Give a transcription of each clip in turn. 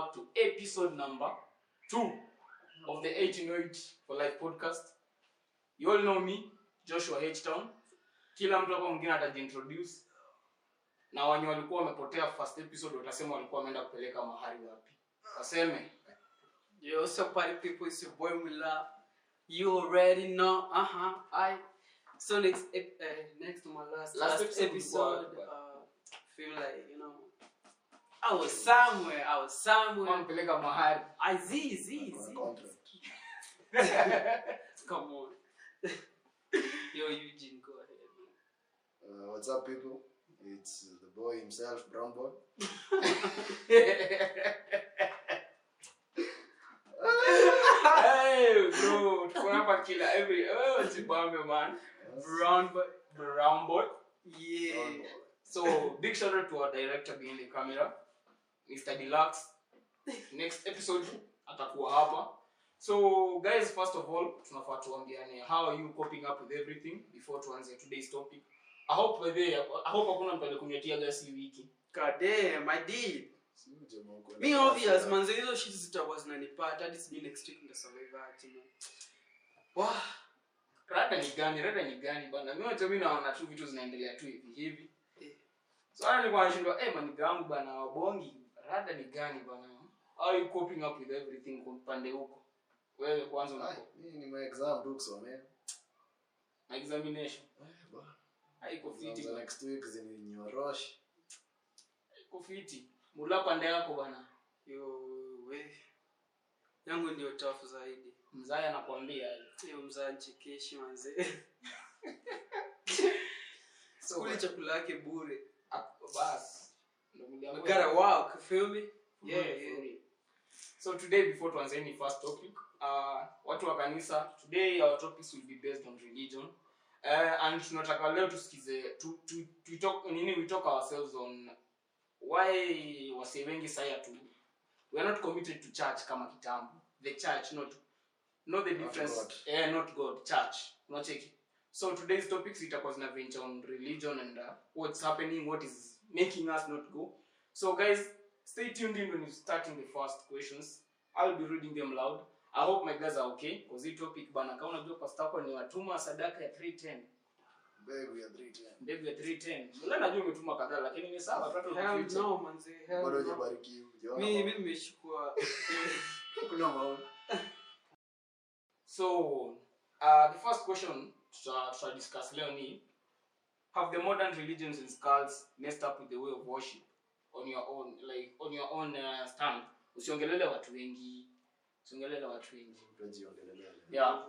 back to episode number two of the 1808 for Life podcast. You all know me, Joshua H Town. Kila mtu hapa mwingine atajiintroduce na wenye walikuwa wamepotea first episode watasema walikuwa wameenda kupeleka mahali wapi. Waseme Yo, what's up, party people? It's your boy Mula. You already know. Uh huh. I. So next, ep- uh, next to my last Last last, episode episode, was what? uh, feel like you know, I was somewhere. I was somewhere. wampeleka mahali. I z z z. Contract. Come on. Yo, Eugene, go ahead. Uh, what's up, people? It's the boy himself, Brown Boy. hey bro, tuko hapa kila every oh Zimbabwe man. Brown boy, brown boy. Yeah. Brown Boy. So big shout out to our director behind the camera, Mr. Deluxe. Next episode atakuwa hapa. So guys, first of all, tunafaa tuambiane how are you coping up with everything before tuanze today's topic. I hope by the way, I hope hakuna mtu alikunywetia gasi hii wiki. God damn, I did. Si jamaa uko na Me kiasi obvious, ya- manze, hizo shit zitakuwa zinanipata hadi sijui next week nitasurvive aje, man. Wah. Rada ni gani? Rada ni gani bana? Mimi wacha mimi naona tu vitu zinaendelea tu hivi hivi. Eh. So hata nilikuwa nashindwa eh maniga wangu bana wabongi. Rada ni gani bana? How are you coping up with everything kwa upande huko? Wewe kwanza Ai, unapo mimi ni my exam tu kusomea. na examination. Eh, bwana. Haiko Exam fiti za bana. next week zininyorosh. Haiko fiti. Mula pande yako bana. Yo, we. Yangu ndio tough zaidi. Mzaya anakuambia. Hiyo mzaa nchekeshi manze. So Kuli chakula yake bure. ah, bas. Ndio We mliamua. gotta walk, feel me? Yeah, yeah. So today before tuanze any first topic, uh, watu wa kanisa, today our topics will be based on religion. Uh, and tunataka leo tusikize tu, tu, tu talk, nini we talk ourselves on why wase wengi saya tu we are not committed to church kama kitambo the church not not the Not difference God. eh, not god church unacheki so today's topics itakuwa zina venture on religion and uh, what's happening what is making us not go so guys stay tuned in when you starting the first questions i'll be reading them loud i hope my guys are okay because hii topic bana kama unajua pastor wako ni watuma sadaka ya 310 Mbegu ya 310. mbegu ya 310 mbona najua umetuma kadhaa lakini ni sawa tu hata Hell ukificha. no, manze. Hell Bado no. hujabarikiwa. Hujaona Mi mi maono. nimeshukua. Kuna maono. So, uh, the first question tuta, tuta discuss leo ni have the modern religions and skulls messed up with the way of worship on your own like on your own uh, stand usiongelele watu wengi usiongelele watu wengi Utajiongelelea. yeah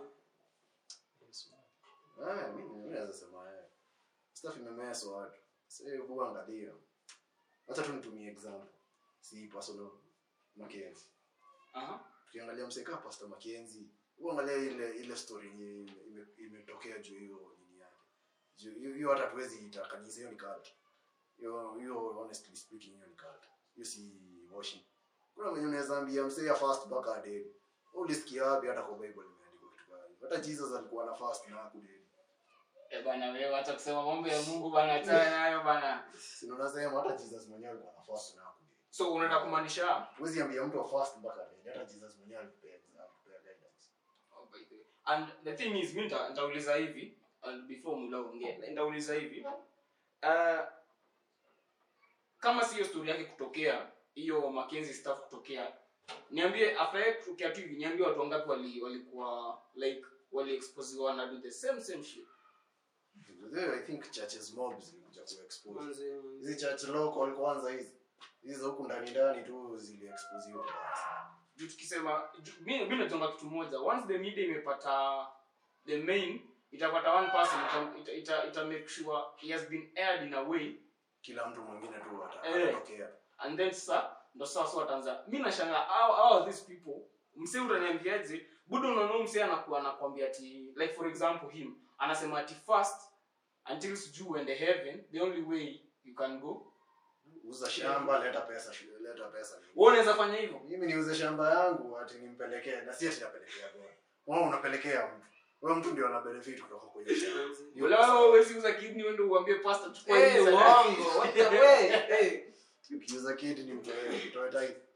Ah, mimi mimi naweza sema eh. Stuff imemeswa watu. Sasa hebu angalia. Acha tu nitumie example. Si personal Mackenzie. aha Tukiangalia mseka Pastor Mackenzie, uangalia ile ile story yenye ime- imetokea juu hiyo nini yake. Juu hiyo- hiyo hata tuwezi ita kanisa hiyo ni cult. Hiyo hiyo honestly speaking hiyo ni cult. Hiyo si worship. Kuna mwenye unaweza ambia msee ya fast mpaka adedi. Ulisikia wapi hata kwa Bible imeandikwa kitu kama hiyo. Hata Jesus alikuwa na fast na hakudedi. eh bana wewe acha kusema mambo ya Mungu bana achana nayo bana Si ndio nasema hata Jesus mwenyewe alikuwa na fast na hakudedi. so unataka kumaanisha Huwezi ambia mtu wa fast mpaka adedi. Hata Jesus mwenyewe alipea alipea guidance. Oh, by the way. and the thing is mi nita- nitauliza hivi and before mula ongee nitauliza hivi uh, kama si hiyo story yake kutokea hiyo Mackenzie stuff kutokea niambie after yake kutokea tu hivi niambie watu wangapi wali walikuwa like wali exposiwa na do the same same shit There, I think churches mob zilikuja kuexpose. Manze, manze. Hizi church local kwanza hizi. Hizi za huku ndani ndani tu ziliexposiwa vibaya sana. juu tukisema ju- mi mi natonga kitu moja once the media imepata the main itapata one person ita, ita, ita, ita make sure he has been aired in a way Kila mtu mwingine tu ata- Eh. atatokea. and then sasa ndo sasa wataanza mi nashanga how, how are these people msee utaniambiaje budo unaona msee anakuwa anakwambia ati like for example him anasema ati first until sijuu uende heaven the only way you can go Uza shamba, leta pesa, shu- leta pesa. wewe unaweza fanya hivyo Mimi niuze shamba yangu ati nimpelekee na si ati napelekea bora. Wewe unapelekea mtu. Wewe mtu ndio ana benefit kutoka kwa hiyo shamba. Manze. Hiyo wala pesa. wewe huwezi uza kidney uende uambie pastor chukua Hey, hii sadaka. uongo. What the way? Hey. Ukiuza kid ni mtoe, mtoe tithe.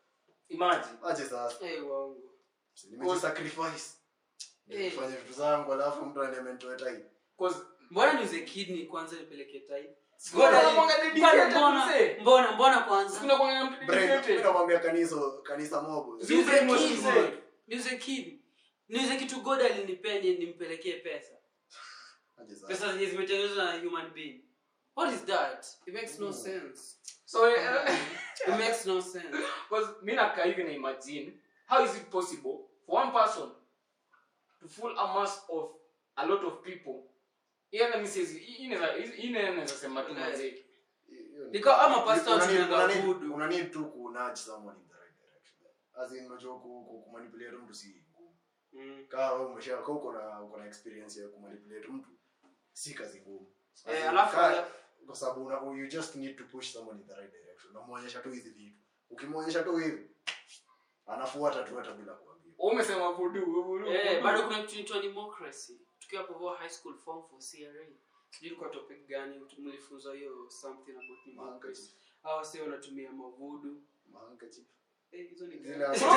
imagine ache sasa Eh, wangu. nimejisacrifice Eh. nifanye vitu zangu alafu mtu aniamentoe time cause mbona niuze kidney kwanza nipeleke tai Mbona Mbona- unakuanga dedicated, mbona- mzee? mbona mbona kwanza sikuna kwa mtu Brain, dedicated. mimi namwambia kanisa kanisa mobo Si niuze brainwash kidney mzee. bwana. niuze kidney niuze kitu god alinipea ni- nimpelekee pesa ache sasa pesa zenye zimetengenezwa na human being what is that it makes no sense so eh, it makes no sense Because mi nakaa hivi na imagine how is it possible for one person to fool a mass of a lot of people yeah, let me say, hii inaweza- hii inaweza sema tu Right. manze. Nika- ama pastor Una need- tunaenda una need- voodoo. una need tu ku nudge someone in the right direction as in unajua ku ku- kumanipulate mtu si ngumu mm. kama wewe umesha kama uko na uko na experience ya kumanipulate mtu si kazi ngumu As eh in, alafu ka- kwa sababu una- you just need to push someone in the right direction unamuonyesha tu hizi vitu ukimwonyesha tu hivi anafuata tu hata bila kuambia Wewe umesema voodoo, voodoo, Eh, voodoo. bado kuna kitu inaitwa democracy tukiwa hapo kwa high school form for CRA sijui ilikuwa topic gani mlifunzwa hiyo something about democracy hawa sio wanatumia mavudu Mahandkerchief. eh hizo ni Zile gani? hapo-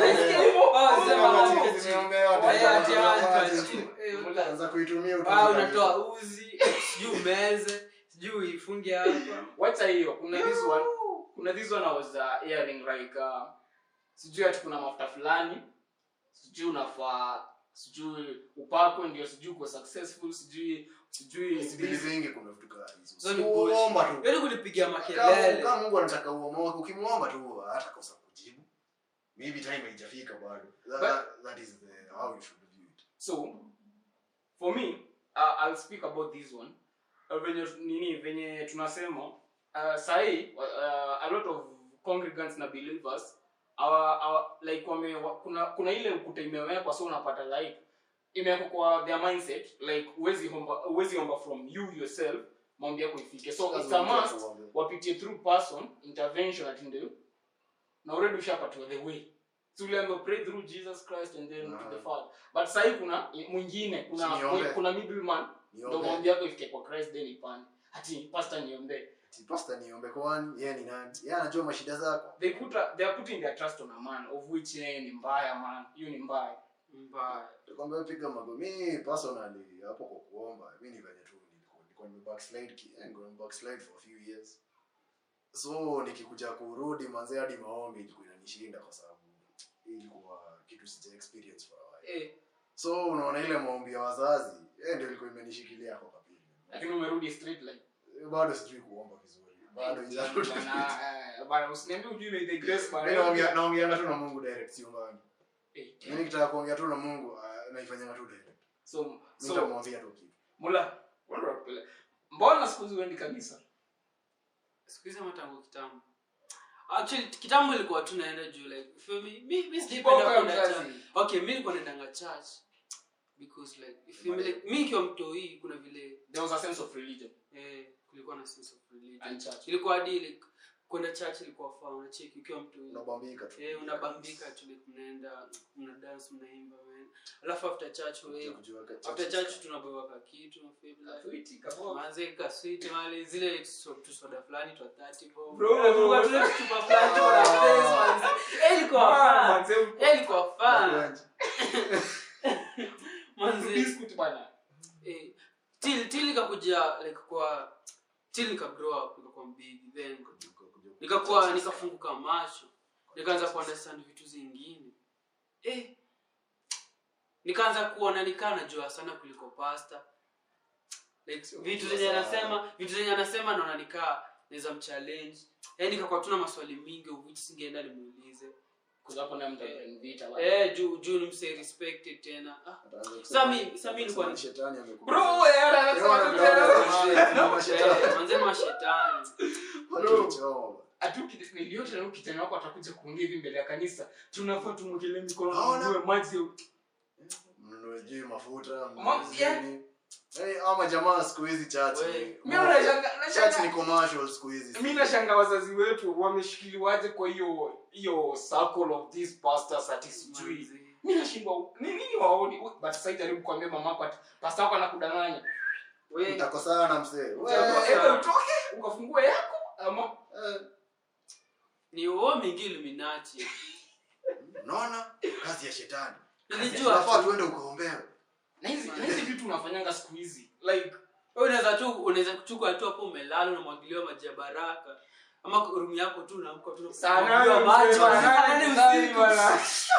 Oh, Zile sema handkerchief handkerchief. zimeombewa hata Eh, kama ati kuna handkerchief. maji. Eh, Mula- Anza kuitumia ah utumie unatoa uzi sijui umeze sijui uifunge hapa wacha hiyo kuna this one kuna this one I was uh, hearing like uh, sijui ati kuna mafuta fulani sijui unafaa sijui upakwe ndio sijui uko successful sijui sijui Sibili zingi kuna vitu kama hizo. Hizo ni Uomba tu. yaani kulipigia Kama makelele kama Mungu anataka uomoke, ukimwomba tu hata kosa kujibu. Maybe time haijafika bado. That, But- that is the, how you should view it. so for me uh, i'll speak about this one uh, venye nini venye tunasema uh, sahii uh, a lot of congregants na believers our, our, like wame, wa, kuna kuna ile ukuta imewekwa so unapata like imewekwa kwa their mindset like huwezi omba huwezi omba from you yourself maombi yako ifike so it's a Lazima mtu must akuombe. wapitie through person intervention ati ndio na already ushapatiwa the way so uliambiwa pray through jesus christ and then to the Ah. father but sahii kuna mwingine kuna Niombe. kuna middleman ndo Niombe. maombi yako ifike kwa christ then ipande ati pastor niombe Ati pastor niombe kwani yeye ni nani? Yeye anajua mashida zako. they put a, they are putting their trust on a man of which yeye ni mbaya man hiyo ni mbaya mbaya Tukwambia piga mago. Mimi personally hapo kwa kuomba, mimi ni venye tu nilikuwa nilikuwa nime backslide ki, eh, nilikuwa nime backslide for a few years. So nikikuja kurudi manze hadi maombi ilikuwa inanishinda kwa sababu ilikuwa kitu sija experience for a while. eh So unaona ile maombi ya wazazi, eh ndio ilikuwa imenishikilia kwa kapili. lakini umerudi straight line Eh, Bado sijui kuomba vizuri. Bado ijarudi. Bana, eh, bana usiniambie ujui the grace man Mimi naongea naongea tu na Mungu direct sio mbali. Eh, Mimi nikitaka kuongea tu na Mungu ah, naifanyanga tu direct. so Mimi so nitamwambia tu kitu. mula wala wakupele. mbona siku hizi uendi kanisa siku hizi ama tangu kitambo actually kitambo ilikuwa tu naenda juu like feel me mi mi Kiboka sijapenda ya kwenda mzazi. church okay mi nilikuwa naendanga church because like you feel me like mi ikiwa mtoi kuna vile there was a sense of religion eh kulikuwa na sense of religion and church ilikuwa hadi like kwenda church ilikuwa faa unacheki ukiwa mtoi Unabambika tu. eh unabambika tu like mnaenda mna dance mnaimba man alafu after church we Kujua ka- after church tunabeba ka kitu feel like Atuiti, kaboka. manze kaswiti mali zile tuso- tusoda fulani twa 30 bob. Bro. Nakumbuka tule tuchupa fulani twa na face, manze. Eh, ilikuwa Man, fun. manze, Eh, ilikuwa fun. Magonji. Manze, biscuit bana eh, till till nikakuja like kwa till nika grow up nikakuwa big then nikakuwa nikafunguka macho nikaanza kuunderstand vitu zingine eh nikaanza kuona nikaa najua sana kuliko pasta like vitu zenye anasema vitu zenye anasema naona nikaa naweza mchallenge yaani nikakuwa tuna maswali mingi of which singeenda nimuulize kuzapo na mtu anivita bana. eh juu juu ni mse respected tena ah Ataanza kusema- Sami- Sami ilikuwa ni- Shetani amekuja. bro eh, ana- anasema Yona, tu yona, tena. yona, shetani. eh, manze mashetani Watu choma. ati uki- niliota na ukitani wako atakuja kuongea hivi mbele ya kanisa tunafaa tumwekele mikono Naona. tununue maji Mnunue sijui mafuta Ma- mnunue yeah. nini. Eh, ama jamaa siku hizi church We. ni- Mimi nashanga- church nashanga- ni commercial siku hizi mi nashanga wazazi wetu wameshikiliwaje kwa hiyo hiyo circle of these pastors ati sijui Manze. mi nashindwa ni nini waoni but sasa jaribu kuambia mamako ati pasta wako anakudanganya We, mtakosana msee We. Chagua, sawa. either utoke ukafungue yako ama Eh, ni uo mingi illuminati unaona kazi ya shetani nilijua unafaa tu. tuende ukaombewe na hizi na hizi vitu unafanyanga siku hizi like Wewe unaweza tu unaweza kuchukua tu hapo umelala unamwagiliwa maji ya baraka ama room yako tu unaamka tu saa unamwagiliwa nane maji mzee, saa saa nane nane mzee, usiku. bwana.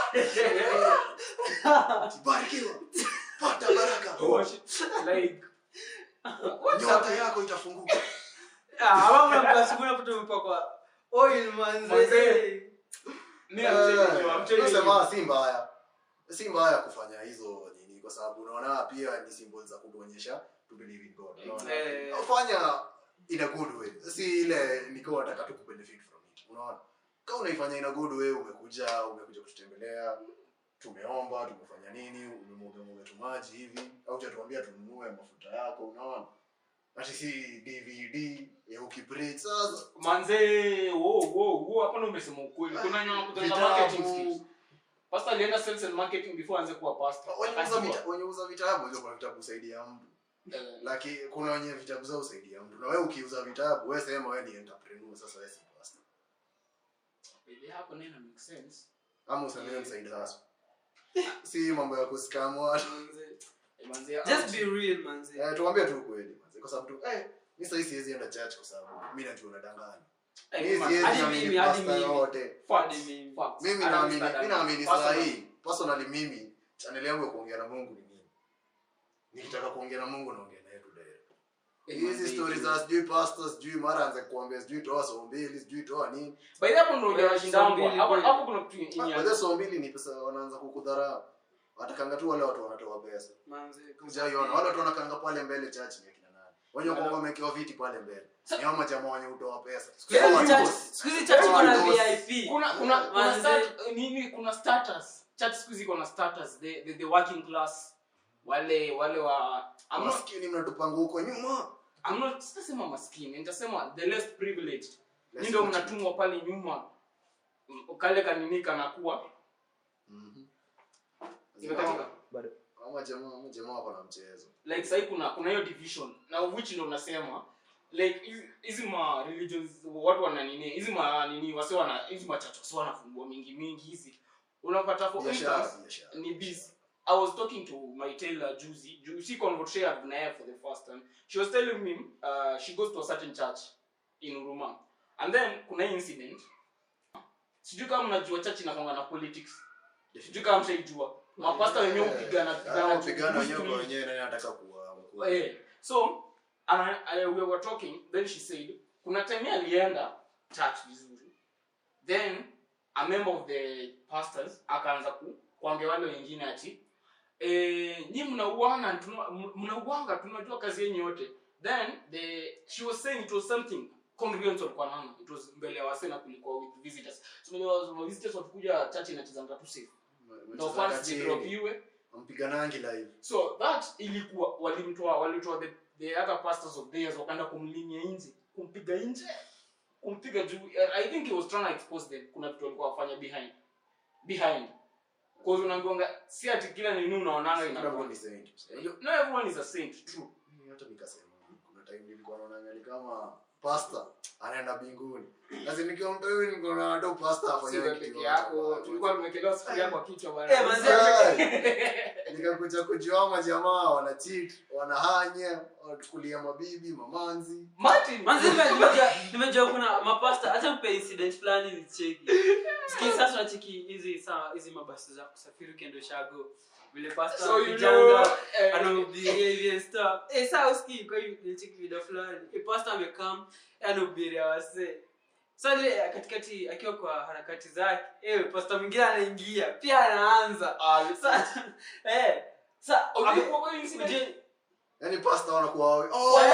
barikiwa pata baraka like nyota yako itafunguka Ah, ama mnaamka asubuhi unapata umepakwa oil manze. Manze. me I'm telling you, I'm telling you. nasema si mbaya si mbaya kufanya hizo nini kwa sababu unaona pia ni symbol za kutuonyesha to believe in god unaona Eh. fanya in a good way si ile niko nataka tu kubenefit from it unaona kama unaifanya in a good way umekuja umekuja kututembelea tumeomba tumefanya nini umemwaga tu maji hivi au tuambia tununue mafuta yako unaona ati si dvd ya ukibreak sasa manze wo wo wo hapo ndo umesema ukweli kuna nyama kutoka marketing skills vitabu pastor alienda sales and marketing before aanze kuwa pastor wenye uza Akajua. vita- wenye uza vitabu hizo kuna vitabu usaidia mtu Eh, lakini kuna wenye vitabu zao usaidia mtu na wewe ukiuza vitabu wewe sema wewe ni entrepreneur sasa wewe si pastor baby, hapo neno make sense ama useme wewe ni side hustle si mambo ya kuskamu watu Manze. Eh, manze Just be real manze. eh tuambie tu kweli manze kwa sababu tu eh mimi sasa siwezi enda church kwa sababu mimi najua unadanganya Eh, mimi man, siwezi hadi naamini mimi, hadi pastor mimi. yote facts, Hadi mimi. facts. mimi I naamini understand mimi that. naamini saa Personally. hii personally mimi channel yangu ya kuongea na Mungu ni nini nikitaka kuongea na Mungu naongea naye tu direct Eh, hizi manze, stories za sijui pastor sijui mara anza kuambia sijui toa somo mbili sijui toa nini by the way, hapo ndo Eh, unashindangwa. mbili hapo kweli. hapo kuna kitu yenye- Ah, wale somo mbili ni pesa wanaanza kukudharau watakanga tu wale watu wanatoa pesa Manze. Hujaiona wale watu wanakanga pale mbele church ni akina nani wenye wako wamewekewa viti pale mbele ni hao majamaa wenye hutoa pesa Siku hizi Hao church- watu- siku hizi church iko na Hao VIP. kuna kuna kuna Manze. start, nini kuna status church siku hizi kuna status the, the, the working class wale wale wa I'm not, maskini mnatupanga huko nyuma I'm not sitasema maskini nitasema the less privileged Less ni ndio fortunate. mnatumwa pale nyuma M- kale kanini kanakuwa Mhm. imekatika Hao majamaa hao majamaa wako na mchezo like sahii kuna kuna hiyo division na which ndo unasema like hizi- hizi ma religions watu wana nini hizi ma nini wase wana hizi ma church wase wanafungua mingi mingi hizi unapata for biashara instance biashara ni this i was talking to my tailor juzi Ju- she conversated na yeye for the first time she was telling me uh, she goes to a certain church in Uruma and then kuna hii incident sijui kama mnajua church inakwanga na politics sijui kama mshaijua mapasta wenyewe hupigana Hao pigana pigana wenyewe juu- kwa wenyewe nani anataka kuwa mkuu Eh, so ana, uh, we were talking then she said kuna time alienda church vizuri then a member of the pastors akaanza ku kuambia wale wengine ati eh, nyi mnauana tuna- m- mnauanga tunajua kazi yenyu yote then the she was saying it was something congregants walikuwa naona it was mbele ya wase na kulikuwa with visitors so so, visitors wakikuja church inachezanga tu safe ndo fans zidropiwe mpiganangi live so that ilikuwa walimtoa walitoa the, the other pastors of theirs wakaenda kumlimia nje kumpiga nje kumpiga juu i think he was trying to expose them kuna vitu walikuwa wafanya behind behind cause unaambiwanga si ati kila nini unaonanga Kila inakuwa mtu ni saint. Unajua, no everyone is a saint true mimi hata nikasema kuna time nilikuwa naona ni kama pastor anaenda mbinguni lazima nikiwa mtu huyu niko na hata pastor si afanye wewe kitu peke yoyote. yako tulikuwa tumekelewa sufuria kwa kichwa Eh, bana manze. nikakuja kujua majamaa wana cheat wanahanya wanachukulia mabibi mamanzi Martin Manze nime- nimejua nimejua kuna mapasta hata mpe incident fulani ni cheki. Sikia sasa unacheki hizi saa hizi mabasi za kusafiri ukienda Ushago. Vile pasta so you know kijanga eh, anahubiria hivi and stuff. Eh saa usikii kwa hiyo nilicheki video fulani. Eh pasta amekam anahubiria wase. Sasa ile katikati akiwa kwa harakati zake, eh pasta mwingine anaingia pia anaanza. ah, Sasa eh sasa ulikuwa kwa hiyo incident? uje yani pastor wanakuwa wawe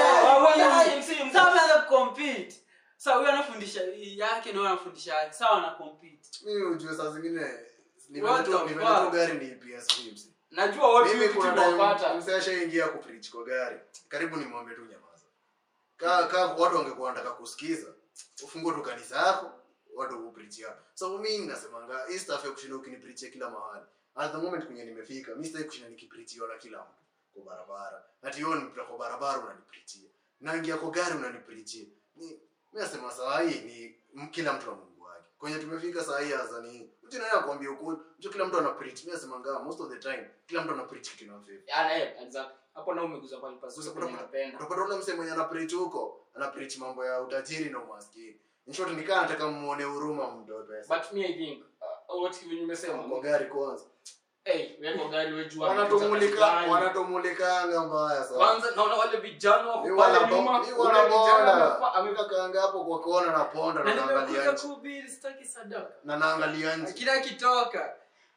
Sasa wameanza kucompete. Sasa huyu anafundisha yake na huyu anafundisha yake. Sawa wana compete. mimi ujue saa zingine What the nimeletwa fuck? gari ni PSV msi najua watu mimi hiyo kuna kitu time tunapata msee ashaingia kupreach kwa gari karibu nimwambie tu nyamaza kaa kaa watu wangekuwa wanataka kusikiza ufungue tu kanisa yako watu upreachia so mimi nasemanga hii stuff ya kushinda ukinipreachia kila mahali at the moment kwenye nimefika mimi sitaki kushinda nikipreachiwa na kila mtu kwa barabara ati wewe unipita kwa barabara unanipreachia naingia kwa gari unanipreachia ni mimi nasema saa hii ni m- kila mtu na Mungu wake kwenye tumefika saa hii azani mtu naye akwambia ukweli mtu kila mtu ana preach mimi nasema ngama most of the time kila mtu ana preach kitu inamfavor Yeah, eh, exactly. hapo na umeguza pale pazuri Sasa kwenye kuna- napenda utapata ule msee mwenye ana preach huko ana preach mambo ya utajiri na umaskini in short nikaa nataka muone huruma mtoe pesa but me i think uh, what hivi nimesema kwa gari kwanza hey wewe kwa gari wewe jua wanatomulika wanatomulikanga mbaya sana kwanza naona wale vijana wako Mi pale wana bo- nyuma mi ule wana kijana bonda. amefa- ame- Ameka kaanga hapo kwa kona na ponda na na naangalia nimekuja nje kuhubiri sitaki sadaka na naangalia nje kila kitoka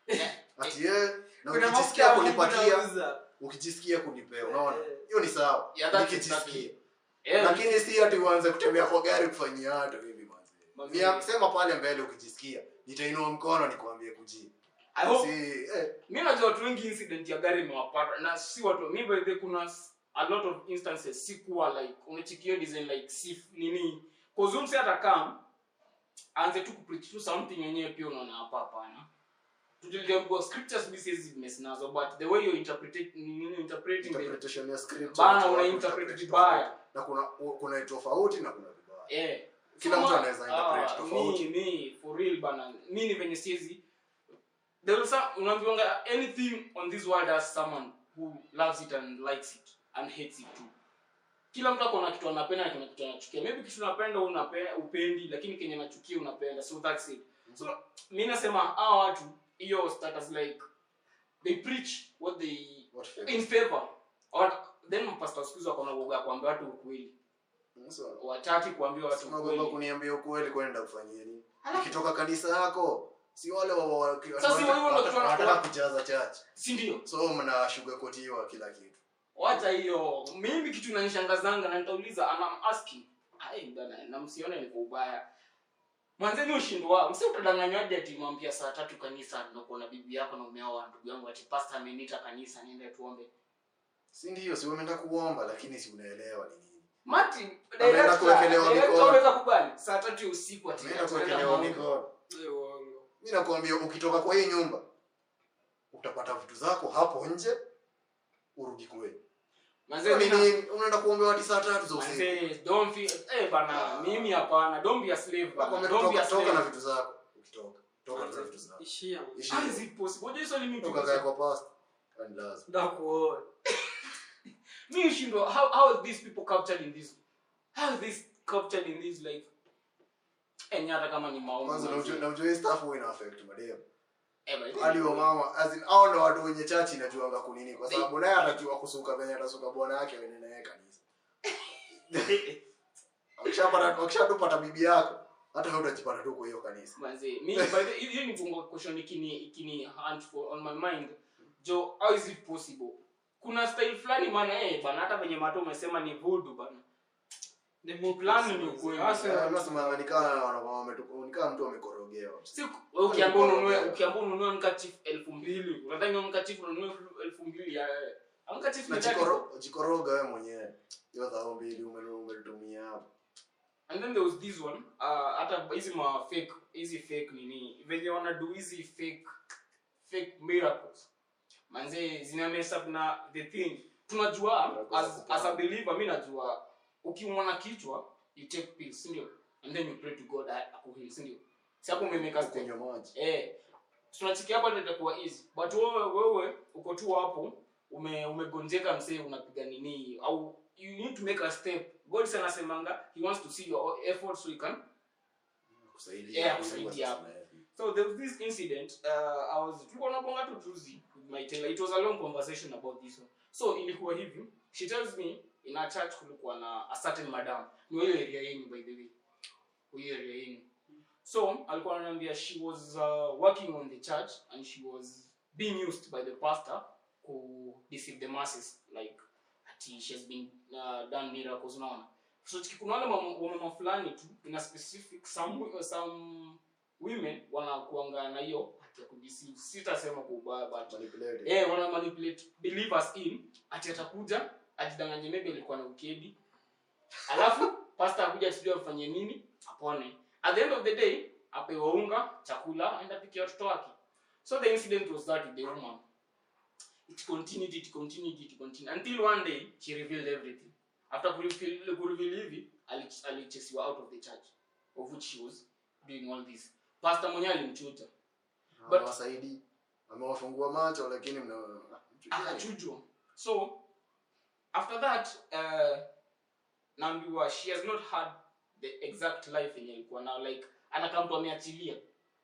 ati ye na kuna mafuta ukijisikia ya Mungu kunipatia nauza ukijisikia kunipea unaona Eh. hiyo ni sawa Yeah, that's nikijisikia Eh, lakini si ati uanze kutembea kwa gari kufanyia watu hivi manzi Manzi. Ni sema pale mbele ukijisikia nitainua mkono nikwambie kujii I hope si eh, mi najua watu wengi incident ya gari imewapata na si watu mi by the way kuna s- a lot of instances si kuwa like unachikio design like si nini kuzumsi hata kam anze tu kupreach tu something yenyewe pia unaona hapa hapana tuliambiwa scriptures mi siwezi mess nazo but the way you interpret nini interpreting the interpretation ya script Bana, watu una interpret interpret tofauti. vibaya. na kuna kuna tofauti na kuna vibaya eh Kila Kama- mtu anaweza interpret ah, tofauti. mi mi for real bana mi ni venye siezi there is some unaambiwanga anything on this world has someone who loves it and likes it and hates it too kila mtu akona kitu anapenda na kuna kitu anachukia maybe kitu unapenda unapenda upendi lakini kenye nachukia unapenda so that's it so mi nasema hawa watu hiyo status like they preach what they what favor in favor or then pastor siku hizi wako na uoga ya kuambia watu ukweli so wataki kuambia watu unaogopa ukweli kuniambia ukweli kwenda kufanyia nini ikitoka kanisa yako si wale wa- wa- wa- Sasa si wanataka- wewe ndio kitu wanataka wanataka- kujaza church si ndio so mna sugarcoatiwa kila kitu wacha hiyo mimi kitu inanishangazanga na nitauliza and I'm asking ai bana na msione ni kwa ubaya mwanzeni ushindo wao msi utadanganywaje ati mwambia saa tatu kanisa na kuona bibi yako na umeoa ndugu yangu ati pastor ameniita kanisa niende tuombe si ndio si wameenda kuomba lakini si unaelewa ni nini mati Ameenda director- kuwekelewa director mikono. unaweza kubali saa tatu ya usiku ati ameenda ati naenda kuwekelewa maombi. mikono Eh, uongo. mi nakwambia ukitoka kwa hii nyumba utapata vitu zako hapo nje urudi kwenu Manze, Kwa mina- nini unaenda kuombewa hadi saa tatu za usiku manze, don't feel eh bana Ah. mimi hapana don't be a slave bana Nakwambia don't be a toka toka na slave vitu zako ukitoka toka na vitu zako ishia man. Ishi. how is it possible unajua swali mimi toka kae kwa pastor and lazima Ndakuona. me shindo how how are these people captured in this how are these captured in this like enye hata kama ni maombi kwanza na manze. ujue- na ujue hii stuff huwa ina affect madem Eh, by the hadi way. wa mama as in hao ndo watu wenye chachi inajuanga kunini kwa sababu naye atajua kusuka venye atasuka bwana yake wenye naye kanisa Wakishapata- wakishatupata bibi yako hata wewe utajipata tu kwa hiyo kanisa manze mi by the hiyo hiyo ni bongo question ikini ikini hunt for on my mind jo how is it possible kuna style fulani maana eh bana hata venye mato umesema ni voodoo bana Ni Mungu Plan ni sasa. ukweli. Sasa, Eh, nasemanga nikaa wametu- nikaa mtu amekorogewa siku wewe ukiambia ununue ukiambia ununue mkachief elfu mbili unadhani mkachief ununue elfu mbili ya mkachief na ni tatu jikoro- jikoroga wewe mwenyewe hiyo dhao mbili ume- umelitumia hapo and then there was this one uh, hata hizi ma fake hizi fake nini venye wana do hizi fake fake miracles manze zina mess up na the thing tunajua Miracles as, za kupanga. as a believer mi najua ukiumwa na kichwa you take pills si ndio and then you pray to god a- akuheal si ndio si hapo umemeka step kunywa maji eh tunachikia hapo ndio itakuwa easy but wewe wewe uko tu hapo ume umegonjeka msee unapiga nini au you need to make a step god sana anasemanga he wants to see your effort so he can kusaidia Yeah, kusaidia. so there was this incident uh, i was tulikuwa nabonga tu juzi with my tailor it was a long conversation about this one so ilikuwa hivi she tells me in a church kulikuwa na a certain madam ni hiyo area yenu by the way hiyo area yenu so alikuwa ananiambia she was uh, working on the church and she was being used by the pastor ku deceive the masses like ati she has been uh, done miracles unaona so chiki- kuna wale mama- wamama fulani tu in a specific some some women wanakuanga na hiyo hati ya kudeceive sitasema kwa ubaya but Manipulated. eh wana manipulate believers in ati atakuja ajidanganye maybe alikuwa na ukedi alafu pastor akuja tujue afanye nini apone at the end of the day apewe unga chakula aenda pikia watoto wake so the incident was that with the woman it continued it continued it continued until one day she revealed everything after kureveal kureveal hivi ali- alichesiwa out of the church of which she was doing all this pastor mwenyewe alimchuja But- amewasaidi amewafungua macho lakini mna akachujwa so after that uh, naambiwa she has not had the exact life yenye ilikuwa nao like anakaa mtu ameachilia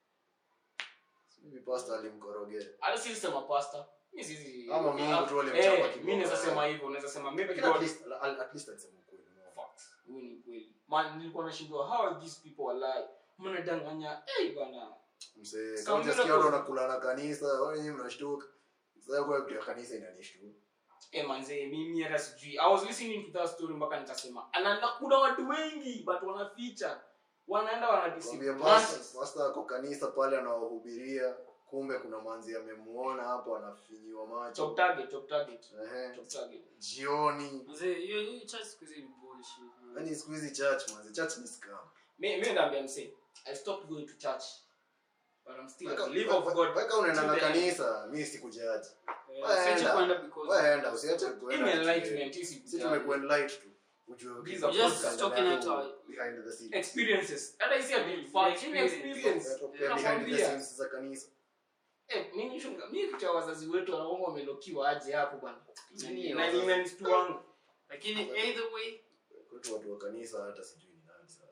Hivi pastor alimkorogea hata sisi sema pastor mi sisi Ama Mungu tu alimchapa eh, kiboko. mi naweza sema hivyo naweza sema maybe Lakini at God least- al- at least alisema ukweli no? Facts. Huyu ni kweli man nilikuwa nashindwa how are these people alive mnadanganya eh bana msee Sound kama hujasikia like- watu wanakula na kanisa wao wenyewe mnashtuka sasa kwa kitu ya kanisa inanishtuka eh manze mimi hata sijui i was listening to that story mpaka nikasema anaenda kuna watu wengi but wanaficha wanaenda Kwambia wanadeceive pastor masses. pastor ako kanisa pale anawahubiria kumbe kuna manzi amemuona hapo anafinyiwa macho top target top target Ehe. top target jioni Mzee, hiyo hiyo church siku hizi ni bullshit. man. yani siku hizi church manzi church ni scam me me ndambia mse i stopped going to church but i'm still a Weka- believer of we- god weka unaenda na till the end. kanisa mi sikujaji Eh, Waenda. siache kwenda because- waenda usiache Hii kuenda ni enlightenment hii si si tumekuenlight tu ujue These are Just podcast talking yako out our- behind the scenes experiences hata hisi ati fact ni Experience. experience Yatokea behind the Nakwambia. scenes za kanisa Eh, mimi shunga mimi kitu ya wazazi wetu wanaomba wamelokiwa aje hapo bwana Nini na wazazi? ni men's wangu lakini either way kwetu watu wa kanisa hata sijui ni nani sasa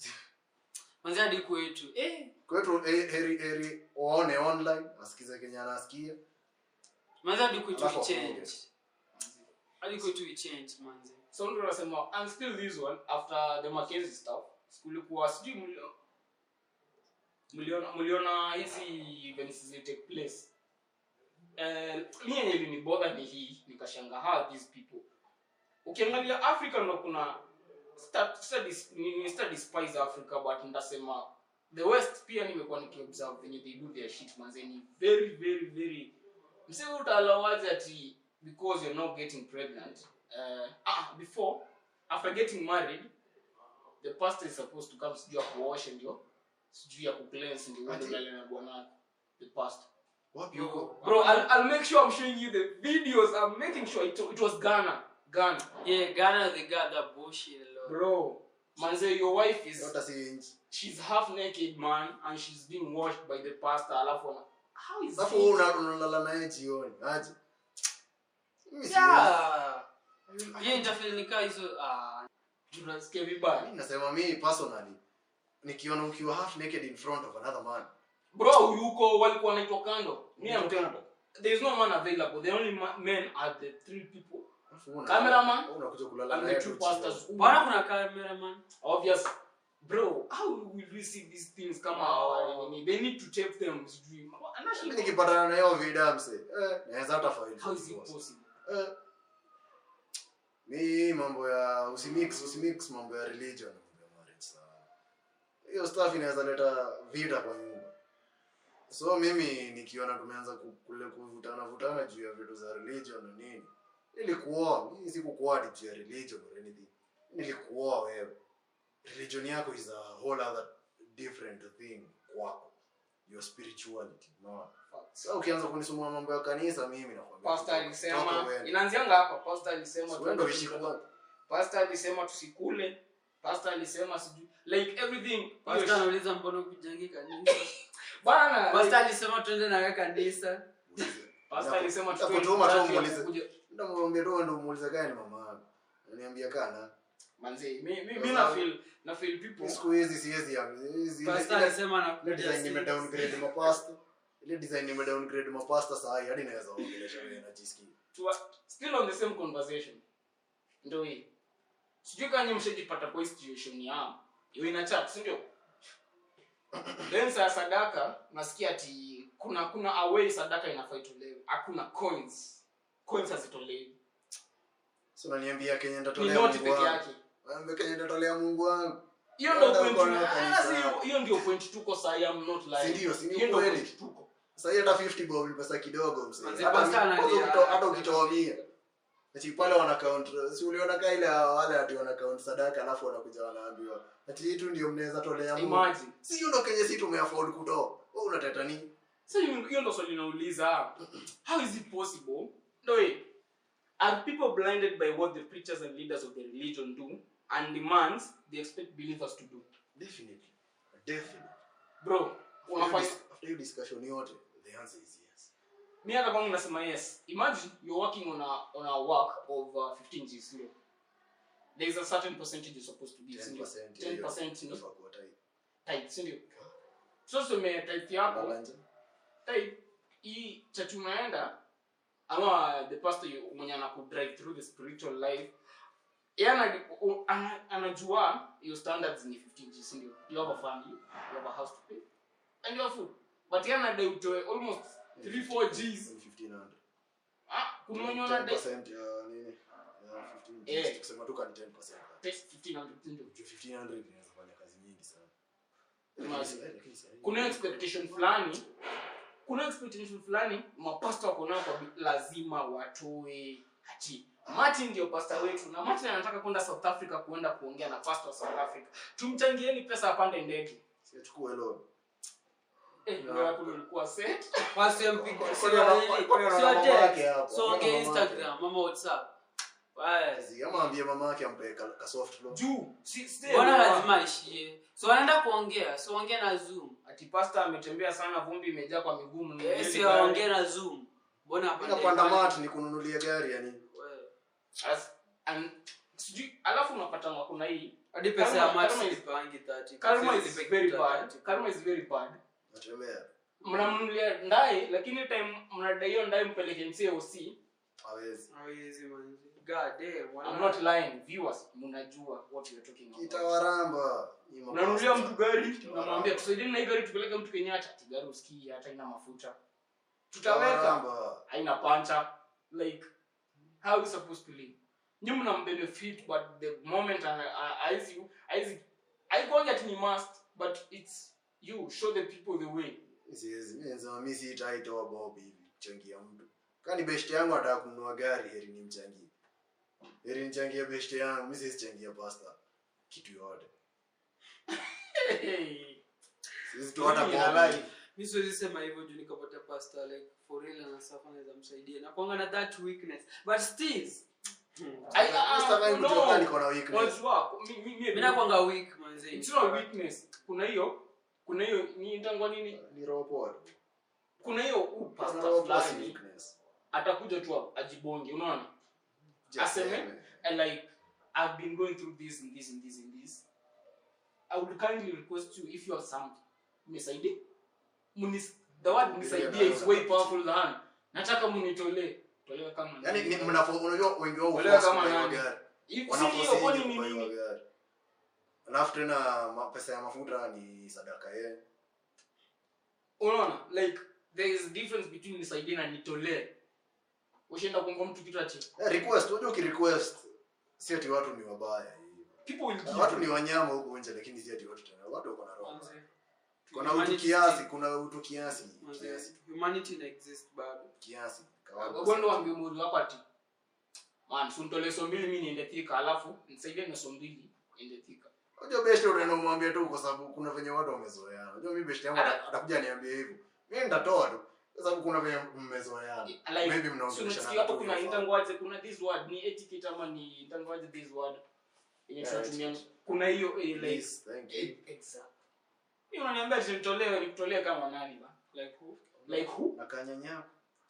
manzi hadi kwetu eh kwetu eh, heri heri waone online asikize kenye anasikia manzi hadi kwetu Alafu we change wafunge. hadi kwetu we change manzi so ndio nasema and still this one after the Mackenzie stuff kulikuwa sijui mlio mliona mliona hizi events zi take place eh mimi yenye ilinibother ni hii nikashanga how these people ukiangalia Africa ndo kuna stat- studies ni ni studies spies Africa but ndasema the west pia nimekuwa nikiobserve venye they do their shit manze ni very very very mse utalawaje ati because you're not getting pregnant uh, ah, before after getting married the pastor is supposed to come sijui ya kuosha ndio sijui ya kucleanse ndio uende Ati? ulale na bwanako the pastor wapi Yo. huko bro I'll, I'll make sure I'm showing you the videos I'm making sure it, it was Ghana Ghana yeah Ghana they got that bullshit a lot bro manze your wife is hata si nchi she's half naked man and she's being washed by the pastor alafu ana- how is alafu it? wewe una- unalala naye jioni aje Mimi siwezi. yeah yeah interfere nika hizo ah tunasikia vibaya Mimi nasema mimi personally nikiona ukiwa half naked in front of another man bro yuko walikuwa wanaitwa kando me I'm Wanaitwa telling there is no man available the only ma- men are the three people Alafu una- Cameraman unakuja kulala and naye the tu two jioni. pastors who- bwana kuna cameraman obvious bro how will we see these things kama hawa nini? they need to tape them sijui Mimi Anashindwa. nikipatana na hiyo video mse eh naweza hata file how is for it divorce. possible Eh. mi mambo ya usimix usimix mambo ya religion na mambo ya marriage sana hiyo stuff inaweza leta vita kwa nyumba so mimi nikiona tumeanza ku- kule kuvutana vutana juu ya vitu za religion na nini nilikuoa mimi sikukuoa ati juu ya religion or anything nilikuoa wewe religion yako is a whole other different thing kwako your spirituality no sasa ukianza kunisumbua mambo ya kanisa mimi nakwambia pastor toka alisema uende. inaanzianga hapa pastor alisema Si uende uishi kwako. pastor alisema tusikule pastor alisema sijui like everything pastor anauliza mbona kujangi kanisa bana pastor alisema twende na wewe kanisa pastor alisema tutoe Nakutuma tu mzazi ya muulize. kukuja- ndamwambia tu ndo muulize gani mama yangu ananiambia kana manze mi mi mi na feel na feel people siku hizi siwezi ya- hizi- ile- pastor ile- alisema ile anakuja design nime six. downgrade mapasta ile design nime downgrade mapasta saa hii hadi naweza ongelesha wewe najisikia to still on the same conversation ndio hii sijui kama nyinyi mshajipata kwa hii situation ya hiyo ina chat si ndio then saa sadaka nasikia ati kuna kuna away sadaka inafaa itolewe hakuna coins coins hazitolewi so unaniambia kenye ni nitatolea noti Mungu peke wangu yake Naambia kenye nitatolea Mungu wangu hiyo ndio Wanda point uko na ah, kanisa. si hiyo- hiyo ndio point tuko saa hii I'm not lying Si ndio, si ni hiyo ndio ukweli? point tuko sasa hii hata 50 bob ni pesa kidogo mzee Manze, hata pastor mi- analia. kwanza ukito- hata ukitoa mia ati pale wana count si uliona ka ile wale ati wana count sadaka alafu wanakuja wanaambiwa ati hii tu ndio mnaweza tolea Mungu imagine si hiyo ndo kenye si tumeafford kutoa wewe unateta nini so hiyo hiyo ndo swali nauliza how is it possible no way are people blinded by what the preachers and leaders of the religion do and demands they expect believers to do definitely definitely bro unafanya after hiyo discussion yote the answer is yes mi hata kwangu nasema yes imagine you're working on a on a work of uh, 15 G sindio there is a certain percentage you're supposed to give sindio 10% ya hiyo 10% ni inafaa kuwa tight. type sindio so tuseme type yako Balance. type hii church unaenda ama the pastor you- mwenye anakudrive through the spiritual life yeye ana- u- ana- anajua your standards ni 15 G sindio you have a family you have a house to pay and you have food but yeye anadai utoe almost 3 4 Gs 1500 ah kuna wenye wanadai 10% ya nini ya 15 Eh. tukisema tu kani 10% 1500 sindio Juu 1500 inaweza fanya kazi nyingi sana Imagine. Lakini sasa- lakini sasa- kuna expectation fulani kuna expectation fulani mapasta wako nao kwa bi- lazima watoe ati martin ndio pasta wetu na martin anataka kwenda south africa kuenda kuongea na pasta wa south africa tumchangieni pesa apande ndege Si achukue loan. Eh, ndio hapo ulikuwa set Basi mpige- Kwani sio wana- nini, kwani wana sio mama text, yake hapo? so Wana ongea mama yake. Instagram, mama WhatsApp. Basi. Si, ama ambie mama yake ampe ka, ka soft loan. juu si stay Mbona lower. lazima aishie? So wanaenda kuongea, so ongea na Zoom. ati pasta ametembea sana vumbi imejaa kwa miguu Eh, mnunulieni si gari. aongee na Zoom. Mbona Mimi apande napanda gari? mat ni kununulia gari yani. Wewe. As- and- sijui alafu unapata kuna hii Hadi pesa Karma- ya mat karma is- silipangi 30. karma Sisi is nilipe very kitu bad 30. karma is very bad Natembea. mnamnulia ndai lakini time mnadai hiyo ndai mpeleke mcoc Hawezi. Hawezi manzi. God damn, wana- I'm not lying viewers mnajua what you're talking about Itawaramba. Ni mapasta. unanulia mtu gari Itawaramba. unamwambia tusaidieni na hii gari tupeleke mtu Kenyatta ati gari usikii hata ina mafuta tutaweka Itawaramba. haina pancha like how are we supposed to live nyi mna benefit but the moment aizi you aizi aigonga ati ni must but it's you show the people the way Siwezi. Mimi nasema mimi sitaitoa bob hivi kuchangia mtu. Kani best yangu anataka kununua gari heri nimchangie. Heri nichangie best yangu, mimi siwezi changia pasta kitu yote. Siwezi tu hata Mimi bob. nalai. hivi. mi siwezi sema hivyo juu nikapata pasta like for real anasafa anaweza msaidia nakwanga na that weakness but still I- ah, Mr. Vai no. kujua kama niko na weakness. Unajua, mi- mi- mi- mi nakwanga weak manzi it's not a weakness kuna hiyo kuna hiyo ni itangwa nini Ni roho poa tu. kuna hiyo huu Kuna pastor roho poa si fulani weakness. atakuja tu ajibonge unaona Just Aseme? seme. and like I've been going through this and this and this and this. I would kindly request you if you have something. Mnisaidie. Munis the word mnisaidie is way powerful than nataka munitolee. Tolewa kama Yaani ni nani. mnafo unajua wengi wao Walewa huforce kama kubaiwa nani? gari. If si Wanaforce hiyo kwani hivi ni kubaiwa nini? gari. Alafu tena ma- pesa ya mafuta ni sadaka yenu. Unaona? Like there is a difference between nisaidie na nitolee. Ushaenda kuomba mtu kitu ati Eh, request, unajua ukirequest si ati watu ni wabaya hivi. people will give. Watu ni wanyama huko nje lakini si ati watu tena. Watu wako na roho. Manzi. Kuna utu Humanity kiasi, still- kuna utu kiasi, manzi, kiasi, humanity ina exist bado kiasi. Kawaida. Gondo waambie mwili wako ati man, sunitolee so mbili mimi niende thika alafu nisaidie na so mbili niende thika. Unajua best unaenda umwambie tu kwa sababu kuna venye watu wamezoeana. Unajua mimi best yangu Ana- atakuja niambie hivyo. Mimi nitatoa tu kwa sababu kuna venye mmezoeana. like Maybe so mnaongeleshana unasikia hapo tu kuna inafaa. intangwaje kuna this word ni etiquette ama ni intangwaje this word yenye Yeah, tunatumia etiquette. kuna hiyo eh, like Yes, thank you. eh, exact hiyo unaniambia ati nitolewe nikutolee kama nani ba like who like who Na kanyanya.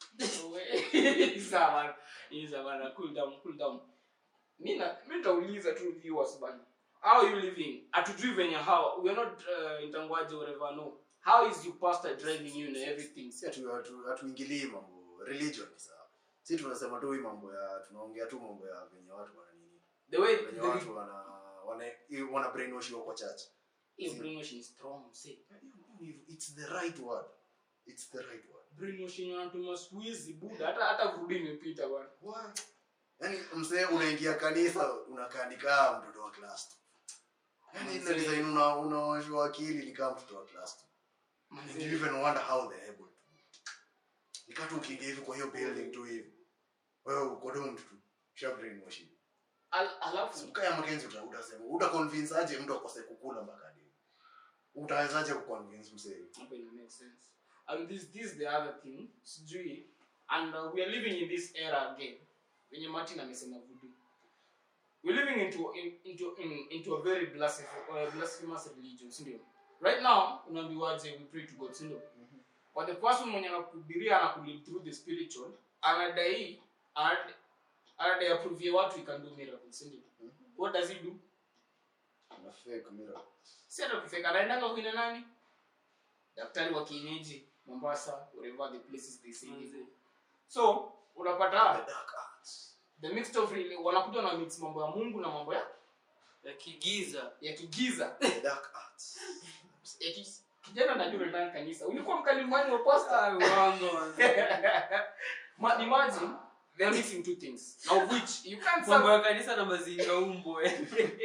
isa bana isa bana cool down cool down mimi na mimi nitauliza tu viewers bana how are you living atujui venye how we are not uh, intangwaje whatever no how is your pastor driving you and everything Si ati hatu hatuingilii mambo religion ni sawa. Si tunasema tu hii mambo ya tunaongea tu mambo ya venye watu wana nini. the way Venye the watu wana wana wana brainwashiwa kwa church. hiyo brainwashing is strong say It's the right word. It's the right word. brainwashing wanatuma siku hizi buda hata hata kurudi imepita bwana What? Yaani mzee unaingia kanisa unakaa ni kama mtoto wa class 2. Yaani ile Mzee. design una unaoshwa akili ni kama mtoto wa class 2. And you even wonder how they're able to. Nikatu ukiingia hivi kwa hiyo building tu hivi. Wewe uko doomed tu. Sha brainwashing. Al- alafu Kaya Mackenzie uta utasema uta convince aje mtu akose kukula mpaka hadi. Utawezaje kuconvince mzee? hapo ina make sense and this this is the other thing sijui and uh, we are living in this era again wenye martin amesema voodoo we're living into in, into in, into a very blasphemous, uh, blasphemous religion si ndio right now unaambiwaje we pray to god sindo kwa the person mwenye anakuhubiria anakulead through the spiritual anadai anadai- anadai approve watu he can do miracles sindo what does he do Na fake miracle. si hata kufeka anaendanga kuina nani daktari wa kienyeji mombasa wherever the places they say they go. so unapata The dark arts. the mixed of really wanakuja na mix mambo ya mungu na mambo ya ya kigiza ya kigiza The dark arts. ya ki, kijana najua ndani kanisa ulikuwa mkalimani wa pastor Ah, uongo manze. Ma, imagine they are mixing two things now of which you can't mambo serve, ya kanisa na mazinga umbo eh.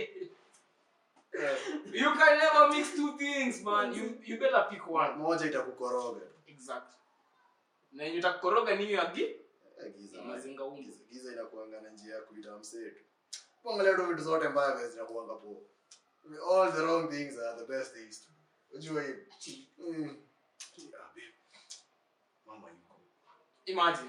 you can never mix two things man you you better pick one moja itakukoroga tu. exactly na yenye utakoroga ni hiyo ya gi Eh, giza, Mazinga umbu. giza- giza inakuanga na njia ya kuita msetu kuangalia tu vitu zote mbaya vile zinakuanga poa all the wrong things are the best things to unajua hiyo Mm. Yeah, babe. mama yuko imagine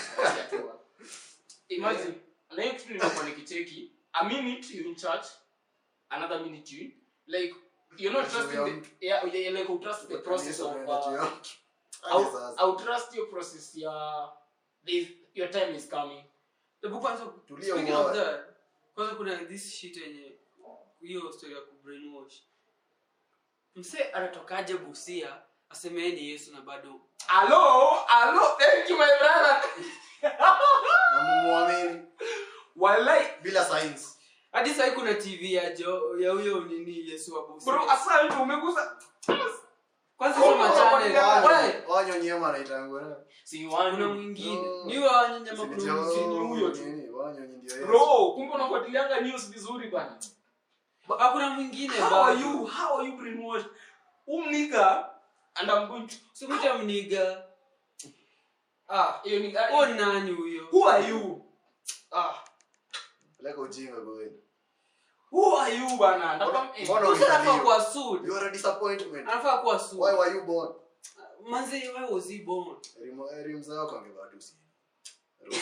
imagine na hiyo kitu nimekuwa nikicheki a minute you in church another minute you like you're not Juu ya trusting the yeah, yeah like you trust the process Kanisa of unaenda juu uh, ya mtu. Hadi I'll, sasa. I'll trust your process ya this, your time is coming Hebu kwanza Tulia speaking uone. of that kwanza kuna this shit yenye hiyo story ya kubrainwash mse anatokaje busia aseme yeye ni yesu na bado hello hello thank you my brother na mumwamini wallahi bila science hadi sahii kuna tv ya jo ya huyo nini yesu wa busia bro asante umegusa kwanza Oh, hizo machane yeah. wewe wanyo nyema naitangua si kuna wani mwingine Oh. ni huyo wanyama kuna Sini mwingine huyo tu. wanyonyi ndio Yesu. bro kumbe unafuatilianga news vizuri bana hakuna mwingine how are bado. you how are you brainwashed umnika and i'm going to Usimwite mniga ah hiyo ni huo ni nani huyo who are you ah Peleka ujinga kweli. who are you bana Nataka- eh, Mbona Mtu anafaa ulizaliwa? kuwa sued You are a disappointment. anafaa kuwa Why sued were you born? manzi why was he born Elimu- elimu zako angevaa tu si. Roho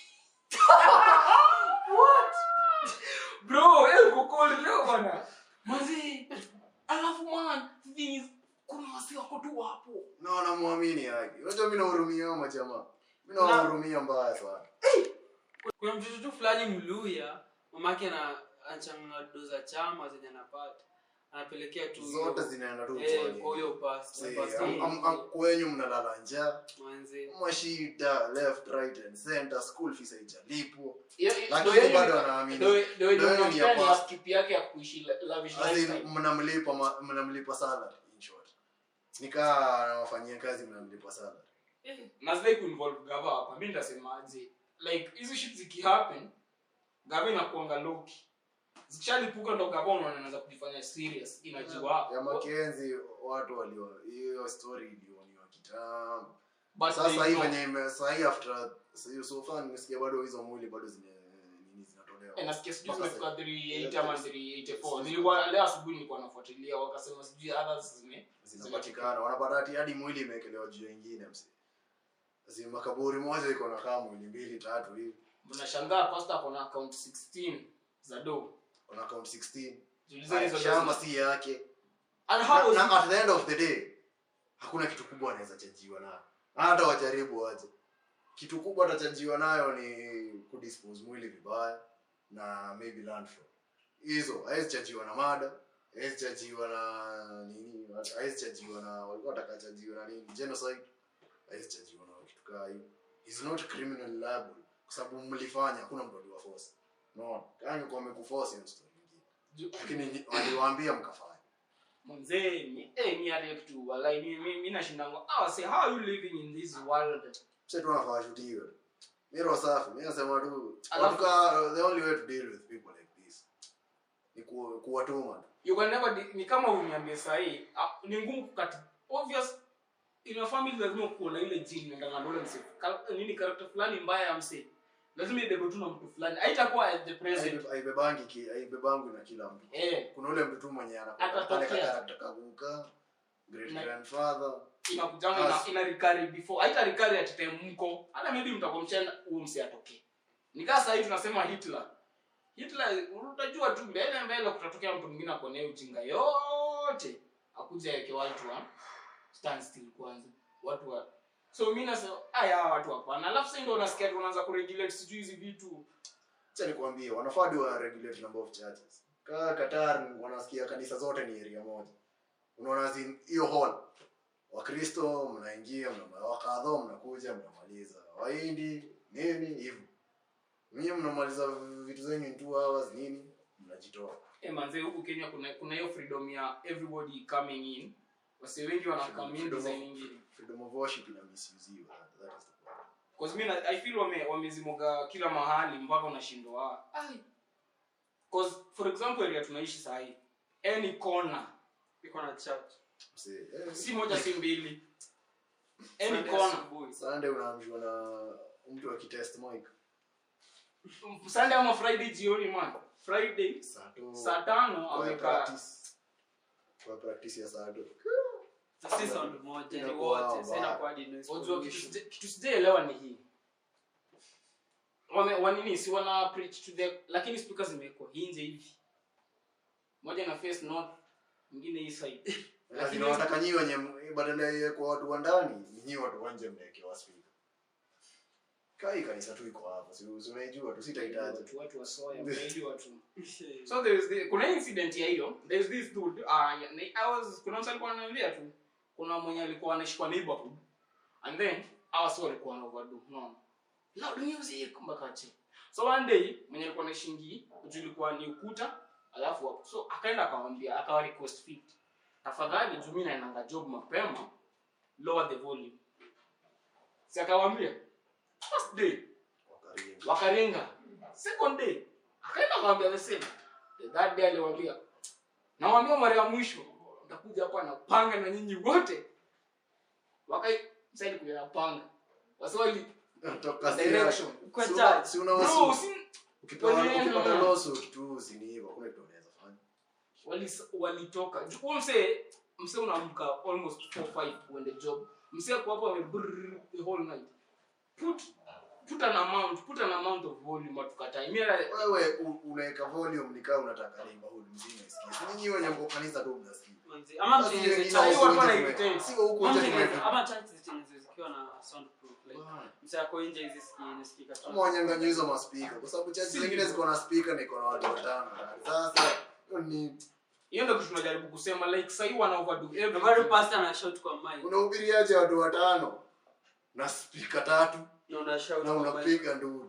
what bro eh uko cold leo bana manzi alafu man the thing is kuna wasi wako tu hapo na wanamwamini yake unajua mi nahurumia hao majamaa mi nawahurumia mbaya sana kuna mtoto tu fulani mluya mamake ana anachanganya do za chama zenye anapata anapelekea tu hiyo- zote zinaenda tu eh, mtaani. kwa huyo pasta See, pasta am- am- am- kwenyu mnalala njaa manzi mashida left right and center school fees haijalipwa Hiyo- hiyo- lakini ndio bado yenye- wanaamini ndio- ndio yenye Ndio yenye ni unampea ya ni pasta. upkeep yake ya kuishi la- lavish As in, lifestyle. mnamlipa ma- mnamlipa salary in short nikaa anawafanyia kazi mnamlipa salary nazidai kuinvolve gava hapa mi nitasemaje like hizi shit zikihappen gava inakuanga loki zikishalipuka ndo gava unaona inaanza kujifanya serious inajua ya makenzi watu walio hiyo story ilioniwa kitambo but sasa they hii know. venye ime- saa hii after so- so far nimesikia bado hizo mwili bado zime nini zinatolewa Eh, nasikia sijui Mpaka zimefika sasa. 380 ama 384 nilikuwa leo asubuhi nilikuwa nafuatilia wakasema sijui others zime zinapatikana wanapata hati hadi mwili imewekelewa juu ya ingine msi Asi makaburi moja iko na kama mwili mbili tatu hivi mnashangaa pasta ako na account 16 za do kuna account 16 Jiulize hizo shamba do- si yake and na, how was na at the end of the day hakuna kitu kubwa anaweza chajiwa nayo hata wajaribu waje kitu kubwa atachajiwa nayo ni kudispose mwili vibaya na maybe landfill hizo hawezi chajiwa na mada hawezi chajiwa na nini hawezi chajiwa na walikuwa watakachajiwa na nini genocide hawezi chajiwa na kitu kaa hiyo is not criminal liable kwa sababu mlifanya hakuna mtu aliwa force no kama kwa amekuforce hiyo story nyingine Ju- lakini nyi- waliwaambia mkafanya mzee mi eh mi hata kitu walai mi mi, mi nashindango ah say how are you living in this world sasa tu nafaa shutiwe miro safi mimi nasema tu Alafu- watu ka the only way to deal with people like this ni ku, kuwatuma tu you can never di- ni kama uniambie sahi ah, ni ngumu kukati obvious in your family lazima kuwa na ile gene ndio ngandole mse Kal- nini character fulani mbaya ya mse lazima ibebe tu na mtu fulani haitakuwa at the present Haibe- haibebangi ki- haibebangi na kila mtu eh kuna ule mtu tu mwenye anakuwa Atatokea. kale karakta kaguka great Na- grandfather inakujanga ina, As- ina recurry before haita recurry at time mko hata maybe mtakomshana huo mse atokee nikaa sahii tunasema hitler hitler utajua tu mbele mbele kutatokea mtu mwingine akona hiyo ujinga yote akuja aweke watu wa stand still kwanza watu wa so mi nasema aya hawa watu hapana alafu sasa ndio unasikia tu wanaanza kuregulate sijui hizi vitu acha nikwambie wanafaa do wa regulate number of churches kaa Qatar wanasikia kanisa zote ni area moja unaona zi- hiyo hall wakristo mnaingia mna wakadho mnakuja mnamaliza wahindi nini hivyo nyinyi mnamaliza vitu zenyu in two hours nini mnajitoa eh manze huku Kenya kuna kuna hiyo freedom ya everybody coming in wase wengi wana come in Freedom of- design nyingine freedom of worship ina misuziwa that, that is the problem cause mimi na- I feel wame wamezimoga kila mahali mpaka unashindwa ai cause for example area tunaishi saa hii any corner iko na chat Msee, eh, si moja si mbili any Sunday corner asubuhi. Sunday unaamshwa na mtu akitest mic Sunday ama Friday jioni man Friday saa tu saa tano kwa amekaa practice kwa practice ya saa tu Sasa si sound moja ni Inakuwa wote sasa mbaya. inakuwa hadi noise Unajua kitu pollution. sija- kitu sijaelewa ni hii wame wanini si wana preach to the lakini speakers zimewekwa nje hivi moja na face north mwingine hii side lakini wanataka nyinyi wenye badala ya kwa watu wa ndani nyinyi watu wa nje mnawekewa speaker kai kanisa tu iko hapo si si unaijua tu sitahitaji watu watu wa soya wengi watu so there is the, kuna incident ya hiyo there is this dude uh, I was kuna mtu alikuwa ananiambia tu kuna mwenye alikuwa anaishi kwa neighborhood and then hawa si walikuwa na overdo unaona loud music mpaka che so one day mwenye alikuwa anaishingi juu ilikuwa ni ukuta alafu hapo so akaenda akamwambia akawa request fit tafadhali juu mimi naendanga job mapema lower the volume si akamwambia first day wakaringa wakaringa second day akaenda kawambia the same The third day aliwambia nawambia mara ya mwisho ntakuja hapa na panga na nyinyi wote wakai saidi kuja na panga wasiwali toka Direction. Kwa si church. una- si una bro wasu si ukipewa Walienda. ukipata lawsuit tu si ni hivyo hakuna kitu unaweza fanya wali walitoka Ju- huo msee msee unaamka almost 4 5 uende job msee kwa hapo amebrrr the whole night put put an amount put an amount of volume atukatai mimi wewe u- unaweka volume nikaa unataka neighborhood mzima isikie si nyinyi wenye mko kanisa tu mnasikia Manzi, ama Basi mtengeneze hiyo church. Sasa hiyo watu huku nje wanairritate. tume- sio huku Ama nje mtengeneze- tume- ama church zitengenezwe zikiwa na soundproof like Bwana. msee ako nje hizi sikii inasikika tu. kama wanyang'anyi hizo maspika kwa sababu chachi Si zingine hivyo. ziko na spika na iko na watu watano sasa hiyo ni hiyo ndio kitu tunajaribu kusema like sahii wana overdo Na bado everything pastor ana shout kwa mic unahubiriaje watu watano na spika tatu na una shout na kwa mic. unapiga nduru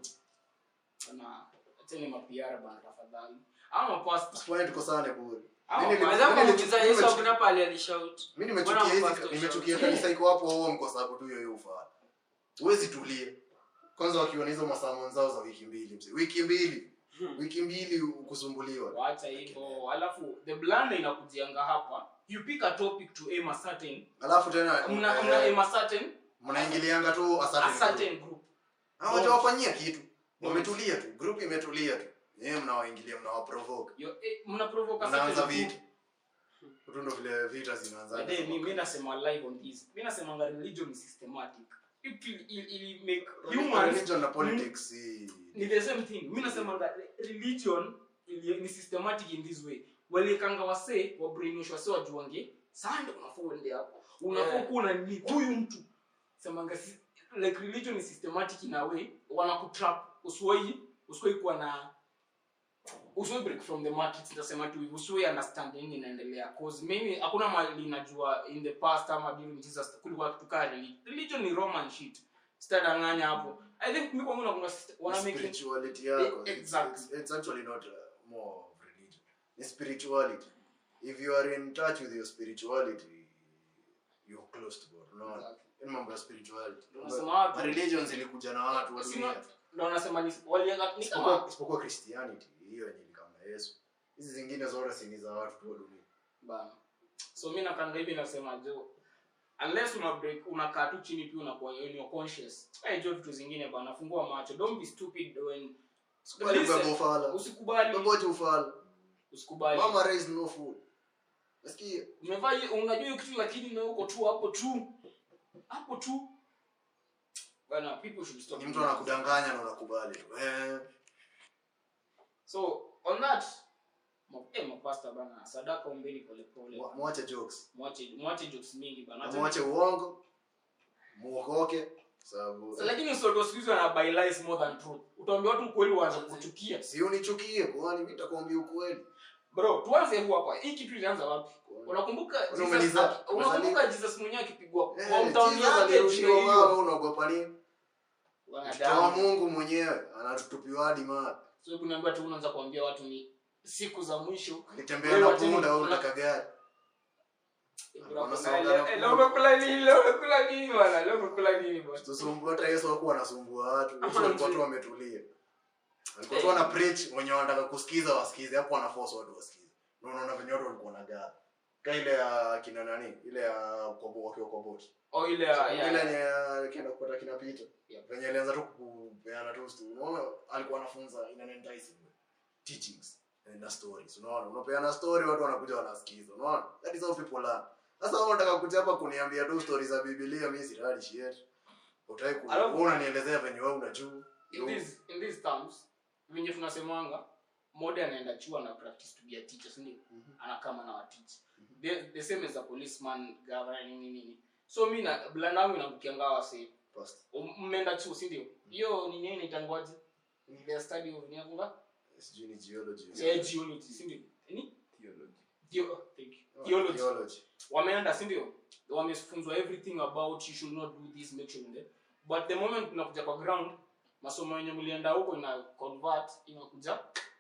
na acheni mapiara bana tafadhali ama pasta Sikuwa tukosane bure Ama Mimi nili- Naweza mimi kumuuliza nili- Yesu mimi hakuna pale alishout. mimi Mbona nimechukia hizi mpastor nimechukia shout? kanisa iko hapo home kwa sababu tu hiyo hiyo ufaa huwezi tulia kwanza wakiwa na hizo masamon zao za wiki mbili mzee wiki mbili Hmm. wiki mbili ukusumbuliwa wacha hivyo alafu the blunder inakujianga hapa you pick a topic to aim a certain alafu tena mna eh, mna aim a certain mnaingilianga tu a asante certain group hawajawafanyia kitu wametulia tu group imetulia tu yeye mnawaingilia mnawaprovoke Yo, eh, mna provoke a mnaanza certain vita group tu ndo vile vita zinaanza By the way, mi mi nasema live on this mi nasemanga religion is systematic it will it, it will make humans religion na politics si- ni the same thing mi nasemanga religion ili- ni systematic in this way walikanga wasee wa brainwash wasee wajuange sande unafaa uende hapo unafaa Yeah. kuwa na nini huyu mtu semanga si- like religion is systematic in a way wanakutrap usiwai usiwai kuwa na usiwai break from the matrix nitasema tu hivi usiwai understand nini inaendelea cause mimi hakuna mali najua in the past ama during jesus kulikuwa kitu kaa religion religion ni roman shit sitadanganya hapo i think mi kwangu nakunga wana make spirituality yako Eh, It's- exactly. it's, it's actually not uh, more of religion ni spirituality if you are in touch with your spirituality you're close to god unaona ni mambo ya spirituality Unasema watu- Ma religions ilikuja na watu wa Si dunia not- ndo nasema ni walianga ni isipokuwa kama isipokuwa christianity hiyo yenye ni kama yesu hizi zingine zote si ni za watu tu wa dunia bana so mi nakanga hivi nasema jo unless una break unakaa tu chini pia unakuwa when you're conscious hey, jo vitu zingine bana fungua macho don't be stupid when Sikubali Listen, kubeba ufala usikubali Bobote ufala usikubali mama raised no fool nasikia umevaa hiyo- unajua hiyo kitu lakini na uko tu hapo tu hapo tu bana people should stop ni mtu anakudanganya na unakubali tu eh so on that Ma- eh, mapasta bana sadaka ombeni polepole Mwa- mwache jokes mwache mwache jokes mingi bana Na mwache uongo muokoke sababu So, lakini usoto siku hizi wana buy lies more than truth utaambia watu ukweli waanze kuchukia si unichukie kwani mi nitakwambia ukweli bro tuanze huu hapa hii kitu ilianza wapi Kwani- unakumbuka Kwani Jesus umeniza- aki- unakumbuka Jesus mwenyewe akipigwa Eh, hometown Jesus yake alirushiwa ndio hiyo mawe, unaogopa nini mtoto wa wanadamu mungu mwenyewe anatutupiwa hadi mawe so kuniambia tu unaanza kuambia watu ni siku za mwisho alitembea Wewe na wacheni- punda au una- unataka gari Bro, Wanasonga kuna- na eh, leo umekula nini leo umekula nini bwana leo umekula nini bwana tusumbua hata yesu hakuwa anasumbua watu yesu Ama alikuwa ndio. tu ametulia alikuwa tu ana preach wenye wanataka kusikiza wasikize hapo anaforce watu wasikize na unaona venye watu walikuwa na gaa ka ile ya kina nani ile ya kobo wakiwa kwa boti oh ile ya- ile ya- yenye ya- kienda kupata kina Peter Yeah. venye alianza tu kupeana tu story unaona alikuwa anafunza in an enticing way teachings na stories unaona unapeana story watu wanakuja wanasikiza unaona that is how people learn sasa wewe unataka kuja hapa kuniambia tu stories za Biblia mimi sirali shit utaki ku Alafu- wewe unanielezea venye wewe unajua in these in these terms venye tunasemanga mode anaenda chuo na practice to be a teacher si ndio Mhm. anakama na wateach the, the same as a policeman governor nini nini so mi na blanda yangu inabukianga wase First, mmeenda chuo si ndio hiyo nini inaitangwaje ni the study of nyakunga sijui ni geology yeah, geology si ndio ni Theology. Theo, thank you. Oh, theology theology wameenda si ndio wamefunzwa everything about you should not do this make sure that but the moment unakuja kwa ground masomo yenye mlienda huko ina convert inakuja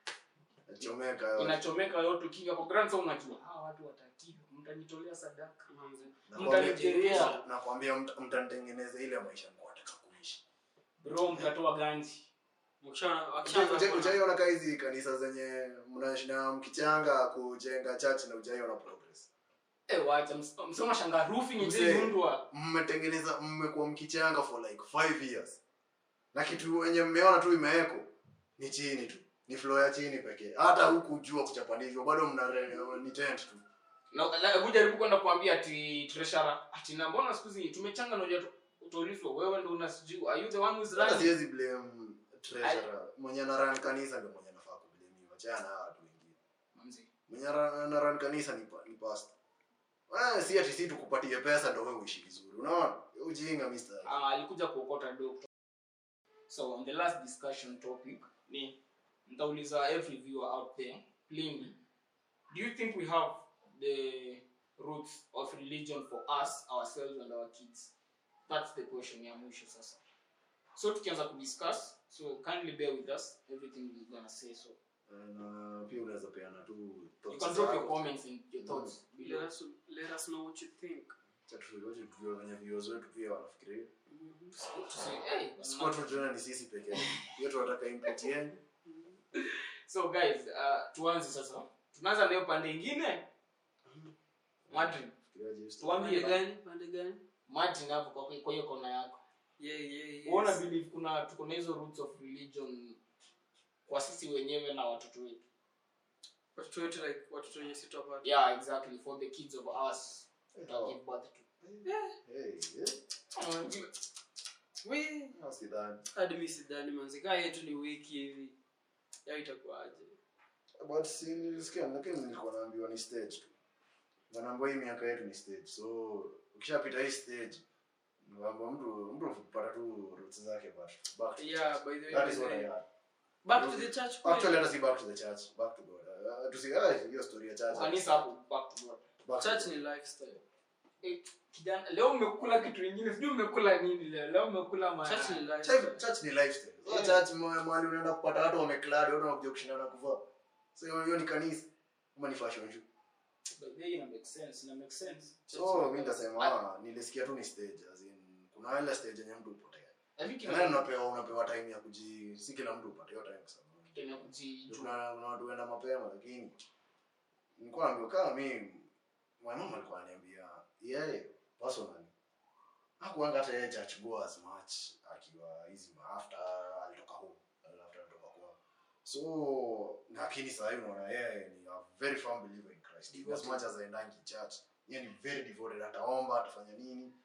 nachomeka yote. inachomeka yote ukiingia kwa ground so unajua hawa watu watatii mtanitolea sadaka Manze. Nakwambia- mtanijengea nakwambia mt- mtanitengeneza ile maisha nilikuwa nataka kuishi bro mtatoa ganji Wakisha- wakishaanza Ujai- kuona- ujaiona ka hizi kanisa zenye mnashina mkichanga kujenga church na ujaiona progress eh wacha ms- msoma shanga roofing Mzee. imeundwa mmetengeneza mmekuwa mkichanga for like five years na kitu wenye mmeona tu imeweko ni chini tu ni floor ya chini pekee hata huku jua kuchapanishwa bado mna re- ni tent tu na na- hebu jaribu kwenda kuambia ati treasurer ati na mbona siku hizi tumechanga na unajua utaulizwa wewe ndio unasijui are you the one who is hata running siwezi blame treasurer mwenye na run kanisa ndio mwenye anafaa kublamiwa chana na watu wengine Manzi. mwenye ra- na run kanisa ni, pa- ni pastor Ah, si ati si tukupatie pesa ndio wewe uishi vizuri unaona ujinga mister Ah, alikuja kuokota do so on the last discussion topic ni nitauliza every viewer out there plainly do you think we have the roots of religion for us ourselves and our kids that's the question ya mwisho sasa so tukianza kudiscuss so kindly bear with us everything we're gonna say so na pia unaweza peana tu you thoughts can drop zako. your comments and your thoughts Let below us- let us know what you think. Acha tu- wacha tujue wenye viewers wetu pia wanafikiria to say hey sikuwa tu tena ni sisi peke yetu hiyo tunataka input yenu so guys uh, tuanze sasa tunaanza na hiyo pande ingine Madrid Fikiria just- tuambie Pande gani? Pande gani? Martin hapo kwa kwa hiyo kona yako. Yeah, yeah, yes. Uona believe kuna tuko na hizo roots of religion kwa sisi wenyewe na watoto wetu. Watoto wetu like watoto wenye si tupata. Yeah, exactly for the kids of us that Oh. give birth to. Hey, yeah. We, Ah, sidhani. hadi mimi sidhani manzi. Kaa yetu ni wiki hivi. Ya itakuwaje? But si nilisikia lakini nilikuwa naambiwa ni stage tu wanaambiwa hii miaka yetu ni stage so ukishapita hii stage naambiwa mtu mtu kupata tu roots zake but back to Yeah, by the way, that by is the what I way. had. Back to the church. kweli? Actually hata si back to the church, back to God. Uh, tusi ah, hiyo story ya church. Kanisa hapo back to God. Back to Church God. ni lifestyle. Eh, kijana leo umekula kitu kingine sijui umekula nini leo leo umekula ma Church ni Church, lifestyle. church ni lifestyle. So Yeah. church ma- mahali unaenda kupata watu wameklad, watu wanakuja kushindana kuvaa. So hiyo hiyo ni kanisa ama ni fashion show. But they ina make sense, ina make sense. So mimi nitasema ah, nilisikia tu ni stage as in kuna ile stage yenye mtu upotea. I think Na ina unapewa unapewa time ya kuji si kila mtu upate hiyo time kwa sababu. tena kujijua. Kuna kuna watu wenda mapema lakini nilikuwa naambiwa kama mimi my mom alikuwa ananiambia yeye personally hakuanga hata yeye church go as much akiwa hizi ma- after alitoka home after alitoka kwao so lakini sasa hivi unaona yeye ni a very firm believer in Christ as Devoted. much as aendangi church yeye ni very devoted ataomba atafanya nini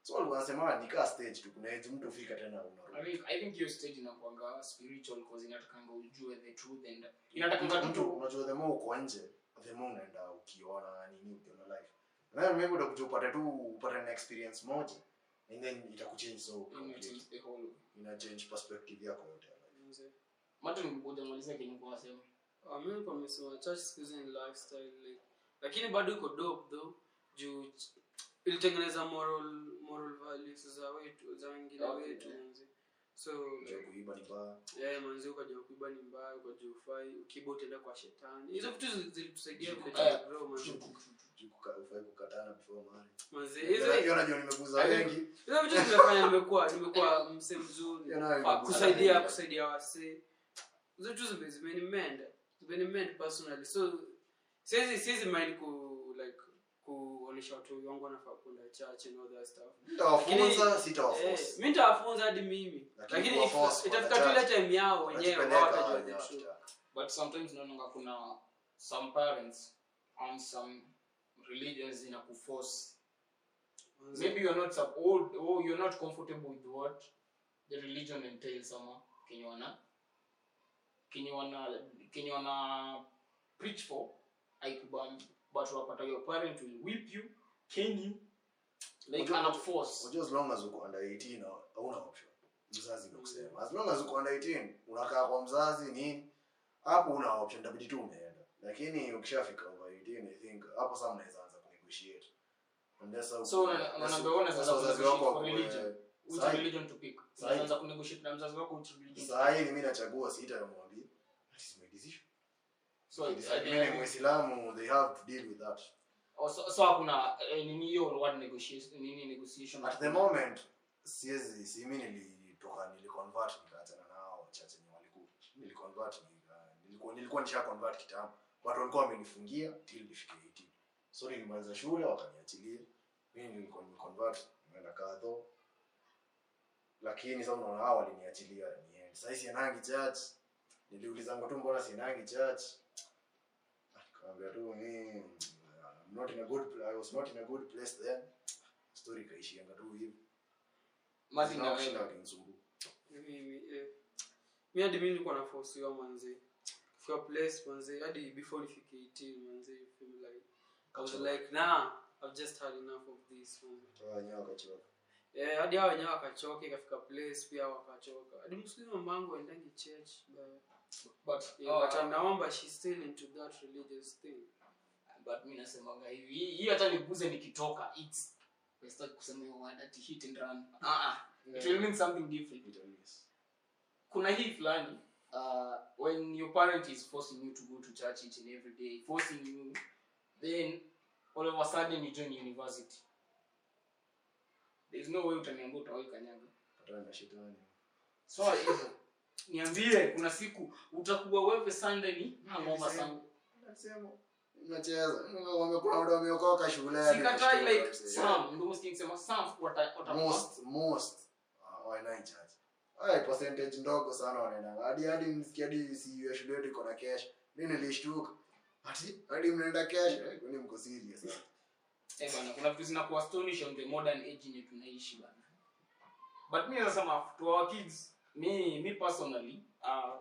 so walikuwa wanasema ni kaa stage tu kuna age mtu fika tena I unarudi think I think hiyo stage inakuanga spiritual cause inatakanga ujue the truth and inatakanga mtu tu unajua the more uko nje the more unaenda ukiona nini ukiona life na maybe utakuja upate tu upate na experience moja and then itakuchange so ina completely. change the whole ina change perspective yako yote ya life. Mzee. Martin ngoja malizia kenye kwa sema Ah, mimi nilikuwa nimesema church siku hizi ni lifestyle like lakini bado iko dope though juu ch- ilitengeneza moral moral values za wetu za wengine Okay, wetu yeah. manzi so Unajua kuiba ni mbaya yeah, manzi ukajua kuiba ni mbaya ukajua ufai ukiiba utaenda kwa shetani hizo vitu zili- zilitusaidia vile Eh, tumegrow manzi Juu kuka- ufai kukatana before marriage. manzi Hiyo hizo hiyo najua nimeguza I think- wengi hizo vitu zimefanya nimekuwa nimekuwa mse mzuri Hiyo nayo Fa- imeguza kusaidia wengi. kusaidia wasee hizo vitu zime- zimenimend zimenimend personally so siwezi siwezi mind ku like kuonesha watu wangu wanafaa kwenda church and all that stuff Nitawafunza, Lakini- sitawaforce. Eh, mi nitawafunza hadi mimi Lakini lakini if- kuwaforce itafika kwa tu ile church, time yao wenyewe Wanajipeleka hawatajua the wenyewe truth. wakitaka. but sometimes naonanga kuna some parents and some religions zina kuforce maybe you're not sub- or, or you're not comfortable with what the religion entails ama kenye wana kenye wana kenye wana preach for haikubambi but unapata your parent will whip you cane you like Unajua- ana force Unajua as long as uko under 18 ha- hauna option mzazi ndio kusema as long as uko under 18 unakaa kwa mzazi nini hapo una option itabidi tu umeenda lakini ukishafika over 18 i think hapo sasa mnaweza anza kunegotiate and that's how So, una- unaambia wewe unaweza sasa wazazi kunegotiate wako for wakue- religion. which Sahi- religion to pick Sahi- unaanza kunegotiate na mzazi wako which religion saa hii mimi nachagua sitamwambia that is my decision so Decide. at the mimi ni end- muislamu they have to deal with that oh, so so hakuna eh, nini hiyo word negotiation nini negotiation at the moment siwezi si mimi nilitoka niliconvert nikaachana nao chache ni walikuwa niliconvert nika- nilikuwa nilikuwa nisha convert kitambo watu walikuwa wamenifungia till nifike 18 so nilimaliza shule wakaniachilia mimi nilikuwa nimeconvert nimeenda kadho lakini sasa unaona hao waliniachilia niende sasa sienangi church niliulizanga tu mbona sienangi church nikamwambia tu mimi I'm not in a good pla- I was not in a good place then story ikaishianga tu hivi Martin na kushinda wewe. wakinisumbua Mimi, eh, mi hadi mi nilikuwa naforsiwa manzi kufika place manzi hadi before nifike 18 manzi you feel like I was like nah I've just had enough of this manzi Toa wenyewe wakachoka Eh, hadi hao wenyewe wakachoka ikafika place pia wakachoka hadi mslimu mamangu aendangi church but but yeah, oh, but anaomba she's still into that religious thing but mi nasemanga hivi hii hii hata niguze nikitoka it's sitaki kusema hiyo word ati hit and run ah ah it will mean something different Vitamins. kuna hii fulani uh, when your parent is forcing you to go to church each and every day forcing you then all of a sudden you join university there's no way utaniambia utawai kanyaga Patana na shetani so hivyo niambie kuna siku utakuwa wewe sunday ni hangover sana Nasema, unacheza wamekuwa watu wameokoka shuleni sikatai like Yeah. some ndio msikie nikisema some wata wata most most uh, wanae church ay percentage ndogo sana wanaenda hadi hadi msikia hadi si ya shule yetu iko na cash mimi nilishtuka ati hadi mnaenda cash Eh, kwani mko serious sana Eh bana, kuna vitu zinakuwa astonish on the modern age yenye tunaishi bana. But mi nasema to our kids, me me personally, uh,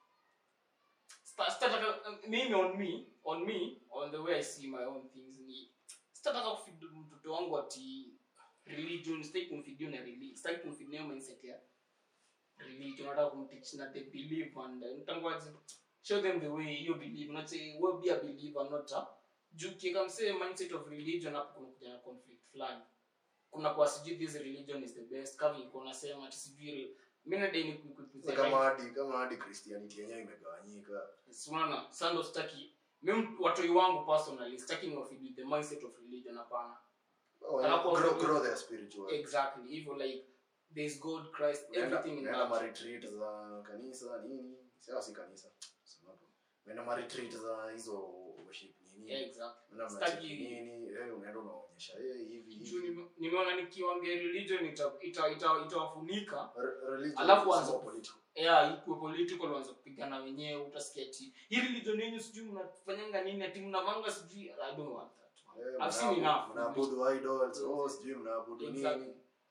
sta- sitataka mimi on me, on me, on the way I see my own things ni sitataka kufeed mtoto wangu ati religion, sitaki kumfeed na religion, sitaki kumfeed na hiyo mindset ya religion, nataka kumteach na they believe and uh, nitangoaje show them the way you believe, not say well be a believer, not a juu kieka msee mindset of religion hapo kuna kuja na conflict fulani kuna kwa sijui this religion is the best kama iko nasema ati sijui mimi na deni Sasa kama hadi kama hadi christianity yenyewe imegawanyika unaona sasa ndo sitaki mimi watoi wangu personally sitaki ni wafeed with the mindset of religion hapana Alafu grow, wafanye- grow their spiritual exactly hivyo like there is god christ Unaenda- everything in unaenda ma that retreat za kanisa nini sawa si kanisa sema hapo unaenda ma retreat za hizo worship nini yeah, exactly unaenda Sitaki- mnacheki nini eh unaenda unaonyesha eh hivi juu hivi nime- nimeona nikiwambia religion ita- ita- ita- itawafunika Re- religion Alafu is anza- more political. yeah ikuwe political waanze kupigana wenyewe utasikia ati hii religion yenyu sijui mnafanyanga nini ati mnavanga sijui i don't want that Eh, I've seen mnaabu- enough. mnaabudu idols oh sijui mnaabudu exactly nini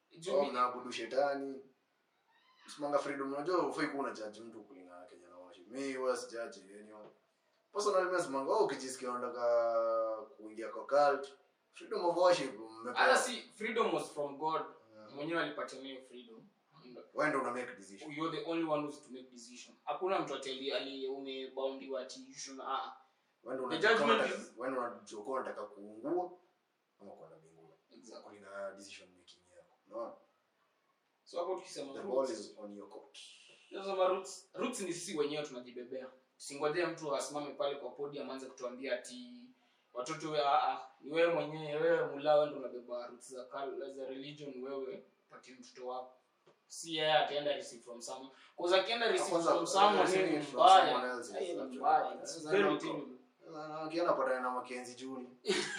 Juu au mi- mnaabudu shetani simanga freedom unajua ufai kuwa una judge mtu kulingana na Kenya na worship mi huwa si judge anyone personally mimi simanga wewe ukijisikia unataka kuingia kwa cult freedom of worship hata mmepewa si freedom was from god Yeah. mwenyewe alipatia hiyo freedom wewe ndio una make decision you're the only one who's to make decision hakuna mtu ateli ali umeboundiwa ati you should ah wewe ndio The unajua kama judgment unataka- wewe ndio unajua kama unataka kuungua ama kwenda mbinguni exactly kulingana na decision making yako unaona so hapo tukisema the roots, ball is on your court Tunasema roots roots ni sisi wenyewe tunajibebea singojea mtu asimame pale kwa podium aanze kutuambia ati watoto we, ah, ah, ni wewe mwenyewe wewe mulawe ndo unabeba roots za kal- za religion wewe patie mtoto wako si yeye ataenda receive from someone cause akienda receive Kwanza, from someone receiving ni from mbaya someone else is Ai, ni actually mbaya bad. it's Sasa very ndio- terrible Na akienda patana na Mackenzie Juni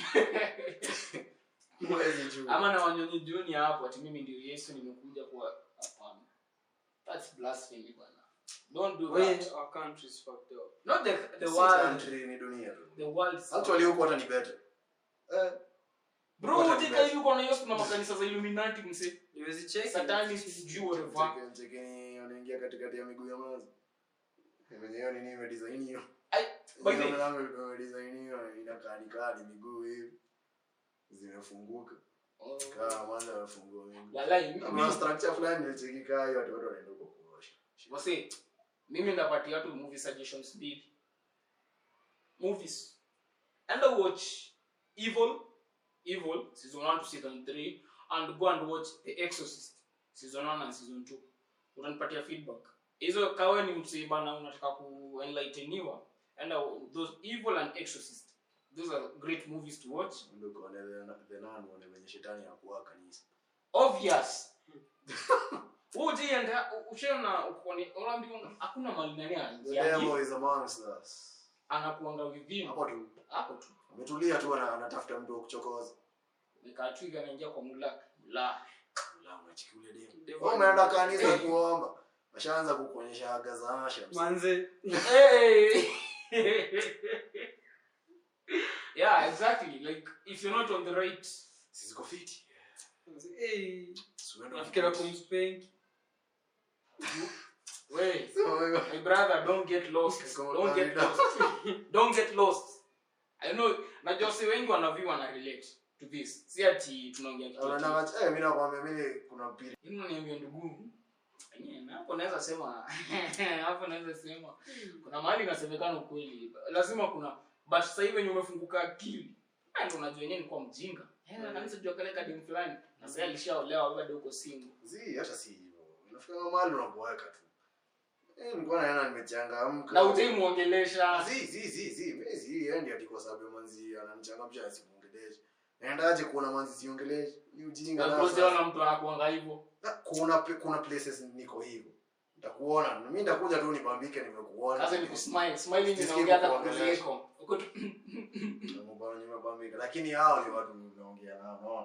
mwezi Juni ama na wanyonyi junior hapo ati mimi ndio yesu nimekuja kwa hapana that's blasphemy bwana don't do When that our country is fucked up. not the the Si world country ni dunia tu the world is- actually huko hata ni better eh bro What a ujeka mess. hivi kuna yesu kuna makanisa za illuminati mse Niwezi check. satani sijui whatever Cheke- mchekeni wanaingia katikati ya miguu ya mazi venye hiyo nini imedesign hiyo Ai, by the Hiyo way, mlango imedesign hiyo inakaa ni kaa ni miguu hivi zimefunguka oh, kaa mwanzo amefungua miguu walai, kuna mimi- structure fulani ilicheki kaa hiyo watu wote wanaenda huko kuosha wase mimi ndapatia watu movie suggestions mbili movies enda watch evil evil season 1 to season 3 and go and watch the exorcist season 1 and season 2 utanipatia feedback hizo kawe ni msiba na unataka kuenlighteniwa enda those evil and exorcist those are great movies to watch ndio kwa the the nun wana venye shetani hakuwa kanisa obvious ujienda ushaona ukoni unaambiwa hakuna mali nani the anaingia devil is amongst us anakuanga within hapo tu hapo tu ametulia tu ana- anatafuta mtu wa kuchokoza nikaa twiga anaingia kwa mulaka la la unachiki ule demu Devil. wewe umeenda kanisa kuomba ashaanza kukuonyesha aga za asha Manze. hey yeah exactly like if you're not on the right siziko fiti Manze. Hey. Siwenda Nafikira kukuonyesha. kumspank. way So, wewe- my brother don't get lost Come on, don't get Canada. lost don't get lost i know najua si wengi wanavi wana relate to this si ati tunaongea kitu ati- Unaona, eh, mimi nakwambia mimi kuna pili Yaani unaniambia ndugu enyewe, na hapo naweza sema hapo naweza sema kuna mahali inasemekana ukweli lazima kuna but sasa hivi wenye umefunguka akili ah, ndio unajua yenyewe nilikuwa mjinga eh na kanisa jua kale kadem fulani na sasa alishaolewa bado uko single zi hata si hivyo unafika mahali unaboeka tu eh nilikuwa naona nimechangamka na utei muongelesha zi zi zi zi mimi zi endi ati kwa sababu ya manzi ananichangamsha asimuongeleshe naendaje kuona manzi siongeleshe ni ujinga na na bro sasa. siona mtu anakuanga hivyo Na kuna pe- kuna places niko hivyo nitakuona mimi nitakuja tu nibambike nimekuona sasa ni kusmile smiling Sisikie inaongea hata kukuongelesha. kuliko uko tu Nimekuona nimebambika lakini hao ni watu unaongea nao unaona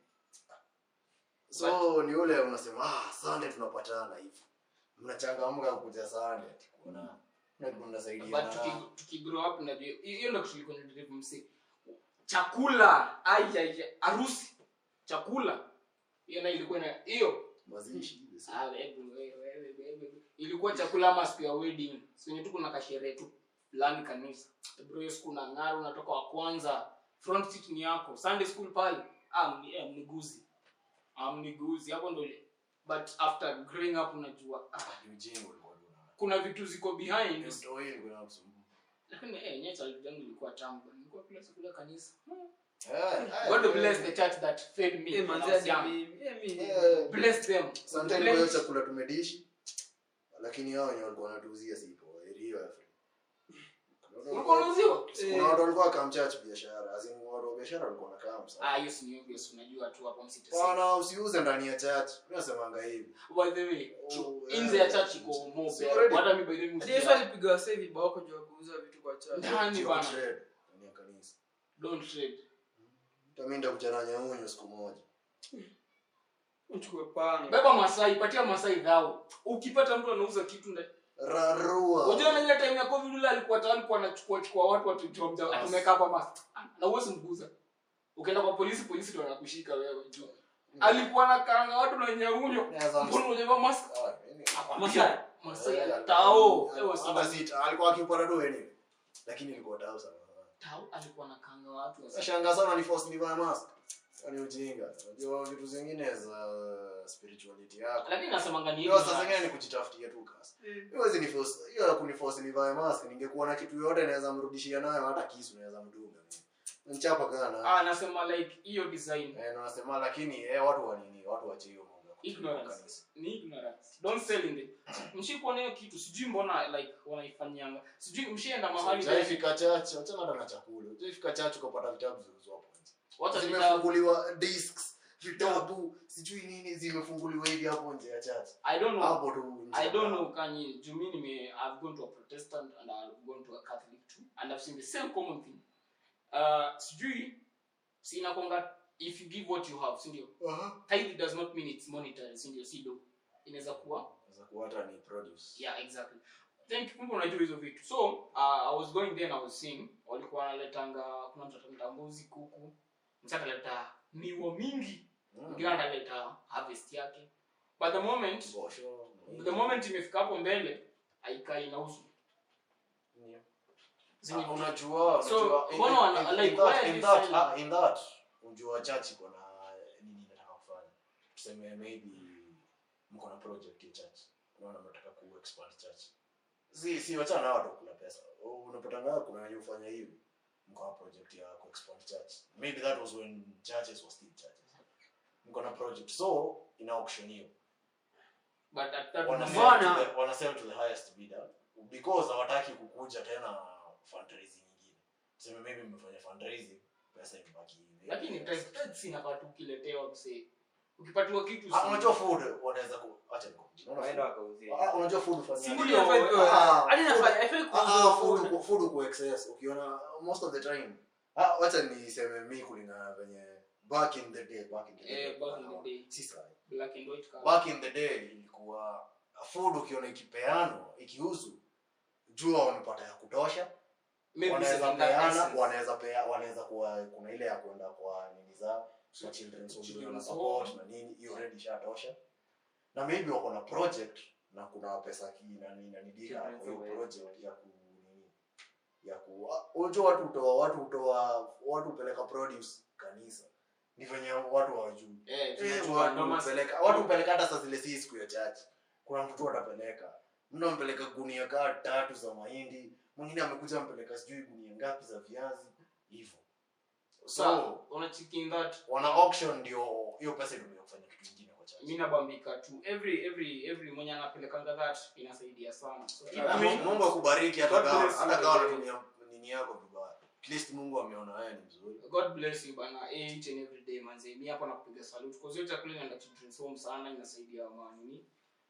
so ni ule unasema ah Sunday tunapatana hivi mnachangamka kuja Sunday ati kuona na tunasaidia but tuki, tuki grow up najua hiyo ndio kitu ilikuwa inadrive msi chakula ai ai ai, harusi chakula hiyo na ilikuwa na hiyo mazishi ah wewe wewe wewe wewe ilikuwa chakula ama siku ya wedding sio tu kuna kasherehe tu fulani kanisa bro hiyo siku na ng'ara unatoka wa kwanza front seat ni yako sunday school pale ah mni, eh, mniguzi ah mniguzi hapo ndo ile but after growing up unajua ah, ni ujinga ulikuwa unaona kuna vitu ziko behind ndio hii ilikuwa inakusumbua lakini eh yenyewe challenge yangu ilikuwa tamu nilikuwa kila siku ya kanisa eh God bless the church that fed me Eh, when I manze was hadi young. mimi. Eh, mimi. Eh, bless them sometimes Bless- kwa hiyo chakula tumedishi lakini hao wenye walikuwa wanatuuzia sipo hiyo Afrika ulikuwa unauziwa kuna watu walikuwa kamchach biashara azin watu wa biashara walikuwa wanakaa ah msa hiyo si ni obvious unajua tu hapo msite bwana usiuze ndani ya church unasemanga hivi by the way Oh, inze yeah. ya church iko more Si better. already- hata mimi by the way Hadi Yesu msija- alipiga wasee vibao kwa juu ya kuuza vitu kwa church. ndani Sio bana trade ndani ya kanisa don't trade hata mimi ndakuja na nyaunyo siku moja Uchukue panga. beba masai patia masai dhao ukipata mtu anauza kitu nda rarua unajua na ile time ya covid ile alikuwa tayari alikuwa anachukua chukua watu watu tumeka hapa mas na uwezi mguza ukienda kwa polisi polisi ndio wanakushika wewe juu alikuwa na kanga watu na nyaunyo Naweza- mbona unajua mask Ah, yani- Masai. Masai Eh, tao eh, ewa hata sana si- alikuwa akipata tu anyway. lakini ilikuwa tao sana tao alikuwa na kanga watu wasa- Nashangaa sana ni force nivae mask. Ni ujinga. Unajua vitu zingine za spirituality yako. lakini nasemanga ni Hiyo saa ignorance. zingine ni kujitafutia tu kasi. Hiyo hizi ni force, hiyo ya kuniforce nivae mask, ningekuwa na kitu yote naweza mrudishia nayo hata kisu naweza mdunga. Nchapa kana. ah nasema like hiyo design Eh, na nasema lakini eh watu wa nini? Watu wache hiyo mambo. ya kutumia ignorance kanisa. ni ignorance don't sell in the mshikuona hiyo kitu sijui mbona like wanaifanyanga sijui mshienda mahali Jaifika chache, achana hata na chakula. Jaifika chache ukapata vitabu zilizo hapo nje. wacha vitabu Zimefunguliwa discs, vitabu, sijui nini zimefunguliwa hivi hapo nje ya chache. i don't know Hapo tu nje. I don't know kanyi juu mi nime I've gone to a Protestant and I've gone to a Catholic too and I've seen the same common thing. Uh, sijui sina konga if you give what you have sindio Aha. tithe does not mean it's monetary sindio sido inaweza kuwa Inaweza kuwa hata ni produce. yeah exactly thank you kumbe unajua hizo vitu so uh, i was going there and i was seeing walikuwa wanaletanga kuna mtu ataleta mbuzi kuku msa ataleta miwa mingi Mm. mwingine ataleta harvest yake but the moment Bosho. the moment imefika hapo mbele aikai inauzwa Ndio. Zenye- Ah, unajua So, unajua in- mbona in- wana- in- like, in that- why are in you that- selling? ah, in that unajua church iko na nini inataka kufanya tuseme maybe mko na project ya church unaona mnataka ku expand church si si wachana na watu kula pesa unapata ngapi kuna wenye ufanya hivi mko na project ya ku expand church maybe that was when churches were still churches mko na project so ina auction hiyo but at that Wana moment- sell Mbona? to the- wana sell to the highest bidder because hawataki kukuja tena fundraising nyingine tuseme maybe mmefanya fundraising pesa imebaki lakini tithe sinafaa tu ukiletewa msee ukipatiwa kitu Ah, si- unajua food wanaweza ku acha nikukuji unaona waenda food wakauzia Ah, unajua food ufanya Si aje? ndio? Ah, hadi nafanya food- haifai ah, kuuza ah, food. food ku- food ku excess ukiona most of the time ah wacha niseme mi kulingana na venye back in the day back in the day Eh, back in the day. si sahi. black and white color. back in the day ilikuwa food ukiona ikipeanwa ikiuzwa jua wamepata ya kutosha Maybe wanaweza second hand peana essence. wanaweza pea wanaweza kuwa kuna ile ya kwenda kwa nini zao kwa children's home Children's na support home. na nini hiyo already ishatosha na maybe wako na project na kuna pesa ki na nini na nidika Children's kwa hiyo home, project ya ku nini ya ku ah, unajua watu hutoa watu hutoa watu hupeleka produce kanisa ni venye watu hawajui Eh, Eh, tunajua watu noma- hupeleka watu hupeleka hata saa zile si siku ya chache kuna mtu tu atapeleka mtu ampeleka gunia kaa tatu za mahindi mwingine amekuja ampeleka sijui gunia ngapi za viazi hivyo so Sa- unachiki in that wana auction ndio hiyo pesa itumia kufanya kitu kingine kwa chache mi nabambika tu every every every mwenye anapelekanga that inasaidia sana so, keep Ah, doing- Mungu akubariki hata God kama bless you, hata kama by the way. unatumia nini yako vibaya at least Mungu ameona haya ni mzuri god bless you bana each and every day manze mi hapa nakupiga salute cause hiyo chakula inaenda children's home sana inasaidia manini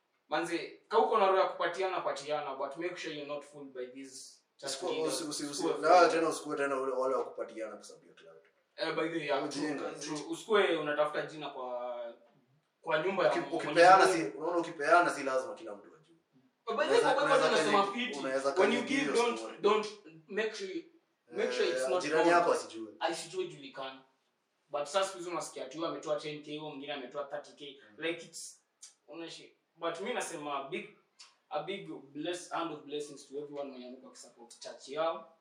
manze kauko na roho ya kupatiana patiana but make sure you're not fooled by these church Usiku- leaders. usi- usi- usi- Usikue na fooled. tena usikue tena ule- wale wa kupatiana kwa sababu ya cloud Eh, by the way, yeah, Ujinga. true, true. usikue unatafuta jina kwa kwa nyumba ya Uki- Mwenyezi ukipeana Mungu. si unaona ukipeana si lazima kila mtu ajue But by the way, Unaweza- kwa Bible unaweza inasema kanyagi- fiti. unaweza When you kanyagi give, hiyo don't- story. don't make sure Make sure it's Eh, not jirani known. yako asijue asijue julikana but sasa siku hizi unasikia tu ametoa 10k huyo mwingine ametoa 30k like it's unashi but mi nasema a big a big bless hand of blessings to everyone mwenye amekuwa akisupport church yao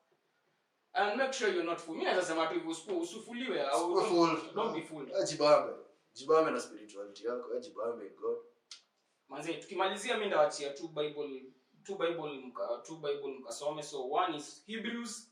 and make sure you're not fool mi naweza sema tu hivyo usiku- usifuliwe au Usikue don't, fooled. don't be fooled Eh, jibambe jibambe na spirituality yako eh, jibambe in god manze tukimalizia mi ndawachia two bible two bible mka two bible mkasome so one is hebrews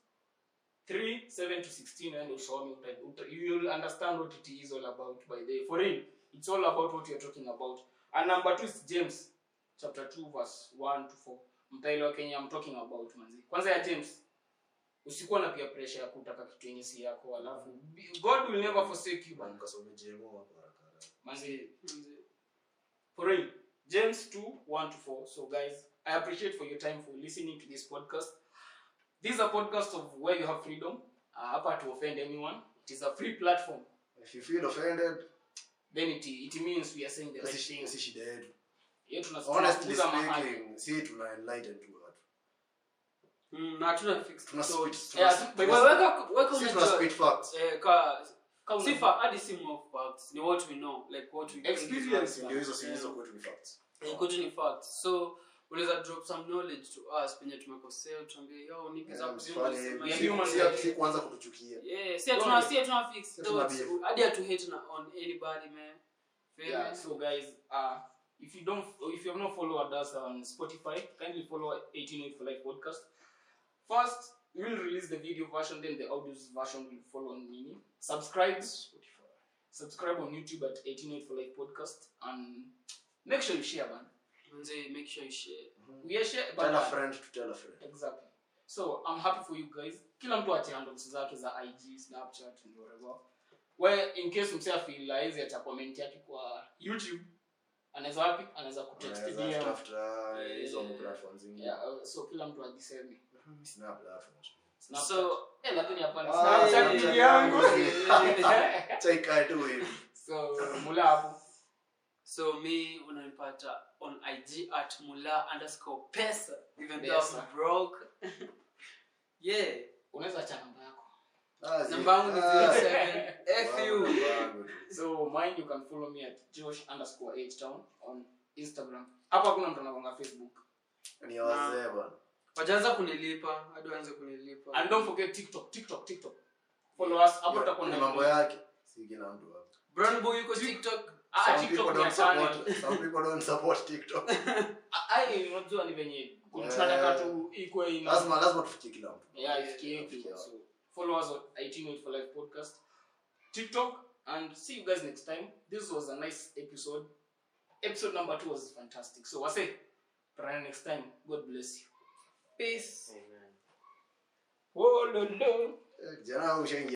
3 7 to 16 and usome uta- uta- you will understand what it is all about by the way. for real it's all about what you're talking about and number two is james chapter 2 verse 1 to 4 mtaelewa kenye i'm talking about manzi kwanza ya james usikuwa na pia pressure ya kutaka kitu yenye si yako alafu god will never forsake you na man. mkasome jemo hapo haraka haraka. manzi for real james 2 1 to 4 so guys i appreciate for your time for listening to this podcast this is a podcast of where you have freedom uh, hapa to offend anyone it is a free platform if you feel offended then it, it means we are saying the right si thing si shida yetu Hiyo tuna- honestly tunakuza mahali. speaking si tuna enlighten tu watu Mm, na hatuna fixed tuna thoughts. spit Yeah, tuna by Wewe the way, weka weka si tuna unajua spit facts eh, ka Kama si una- fa hadi si more facts ni what we know like what we think is Experience. facts. ndio hizo si Yeah. hizo kwetu ni facts Eh, kwetu ni facts so unaweza drop some knowledge to us penye tumekosea tuambie yo niggas Yeah, up msifanye zero, hivi. We are Si- human si- beings. si kuanza kutuchukia yeah si hatuna si hatuna fix Si hatuna thoughts beef. hadi hatu hate na on anybody man Feel Yeah, me? so guys, uh, if you don't, if you have not followed us on Spotify, kindly follow 1808 for Life podcast. First, we will release the video version, then the audio version will follow on Mini. Subscribe, subscribe on YouTube at 1808 for Life podcast, and make sure you share, man. Manze, make sure you share We are share, tell a but friend to tell a friend exactly. So I'm happy for you guys. Kila mtu ache handles zake za IG, Snapchat, and whatever. Where in case msee afeel haizi acha comment yake kwa YouTube, anaweza wapi? Anaweza kutext Unaweza DM. tafuta hizo Yeah. platforms zingine Yeah, uh, so kila mtu ajiseme. sina platforms Snapchat. so eh, lakini hapana Ah, Snapchat yeah, ni yeah, yangu. yeah. Take it away. so mula hapo. so me unanipata on ig at mula underscore pesa even though Pesa. I'm broke yeah Unaweza acha namba yako. Ah, zi- namba yangu ni ah, 07 fu wangu, wangu tu. So mine you can follow me at Josh underscore H town on Instagram. Hapo hakuna mtu anakonga Facebook. ni ya wazee bwana wajaanza kunilipa hadi waanze kunilipa And don't forget TikTok, TikTok, TikTok. Follow us. Hapo Hiyo- tutakuwa ni na mambo yake si kila mtu hapo brown boy yuko tiktok Ah, some TikTok people ni don't channel. support some people don't support tiktok ai unajua ni venye Yeah. tunataka tu ikwe ina lazima lazima tufikie kila mtu yeah ifikie Ifikie hivi. watu. so follow us on 18 for life podcast tiktok and see you guys next time this was a nice episode episode number 2 was fantastic so i say try next time god bless you peace oh no no Eh, kijana ushaingia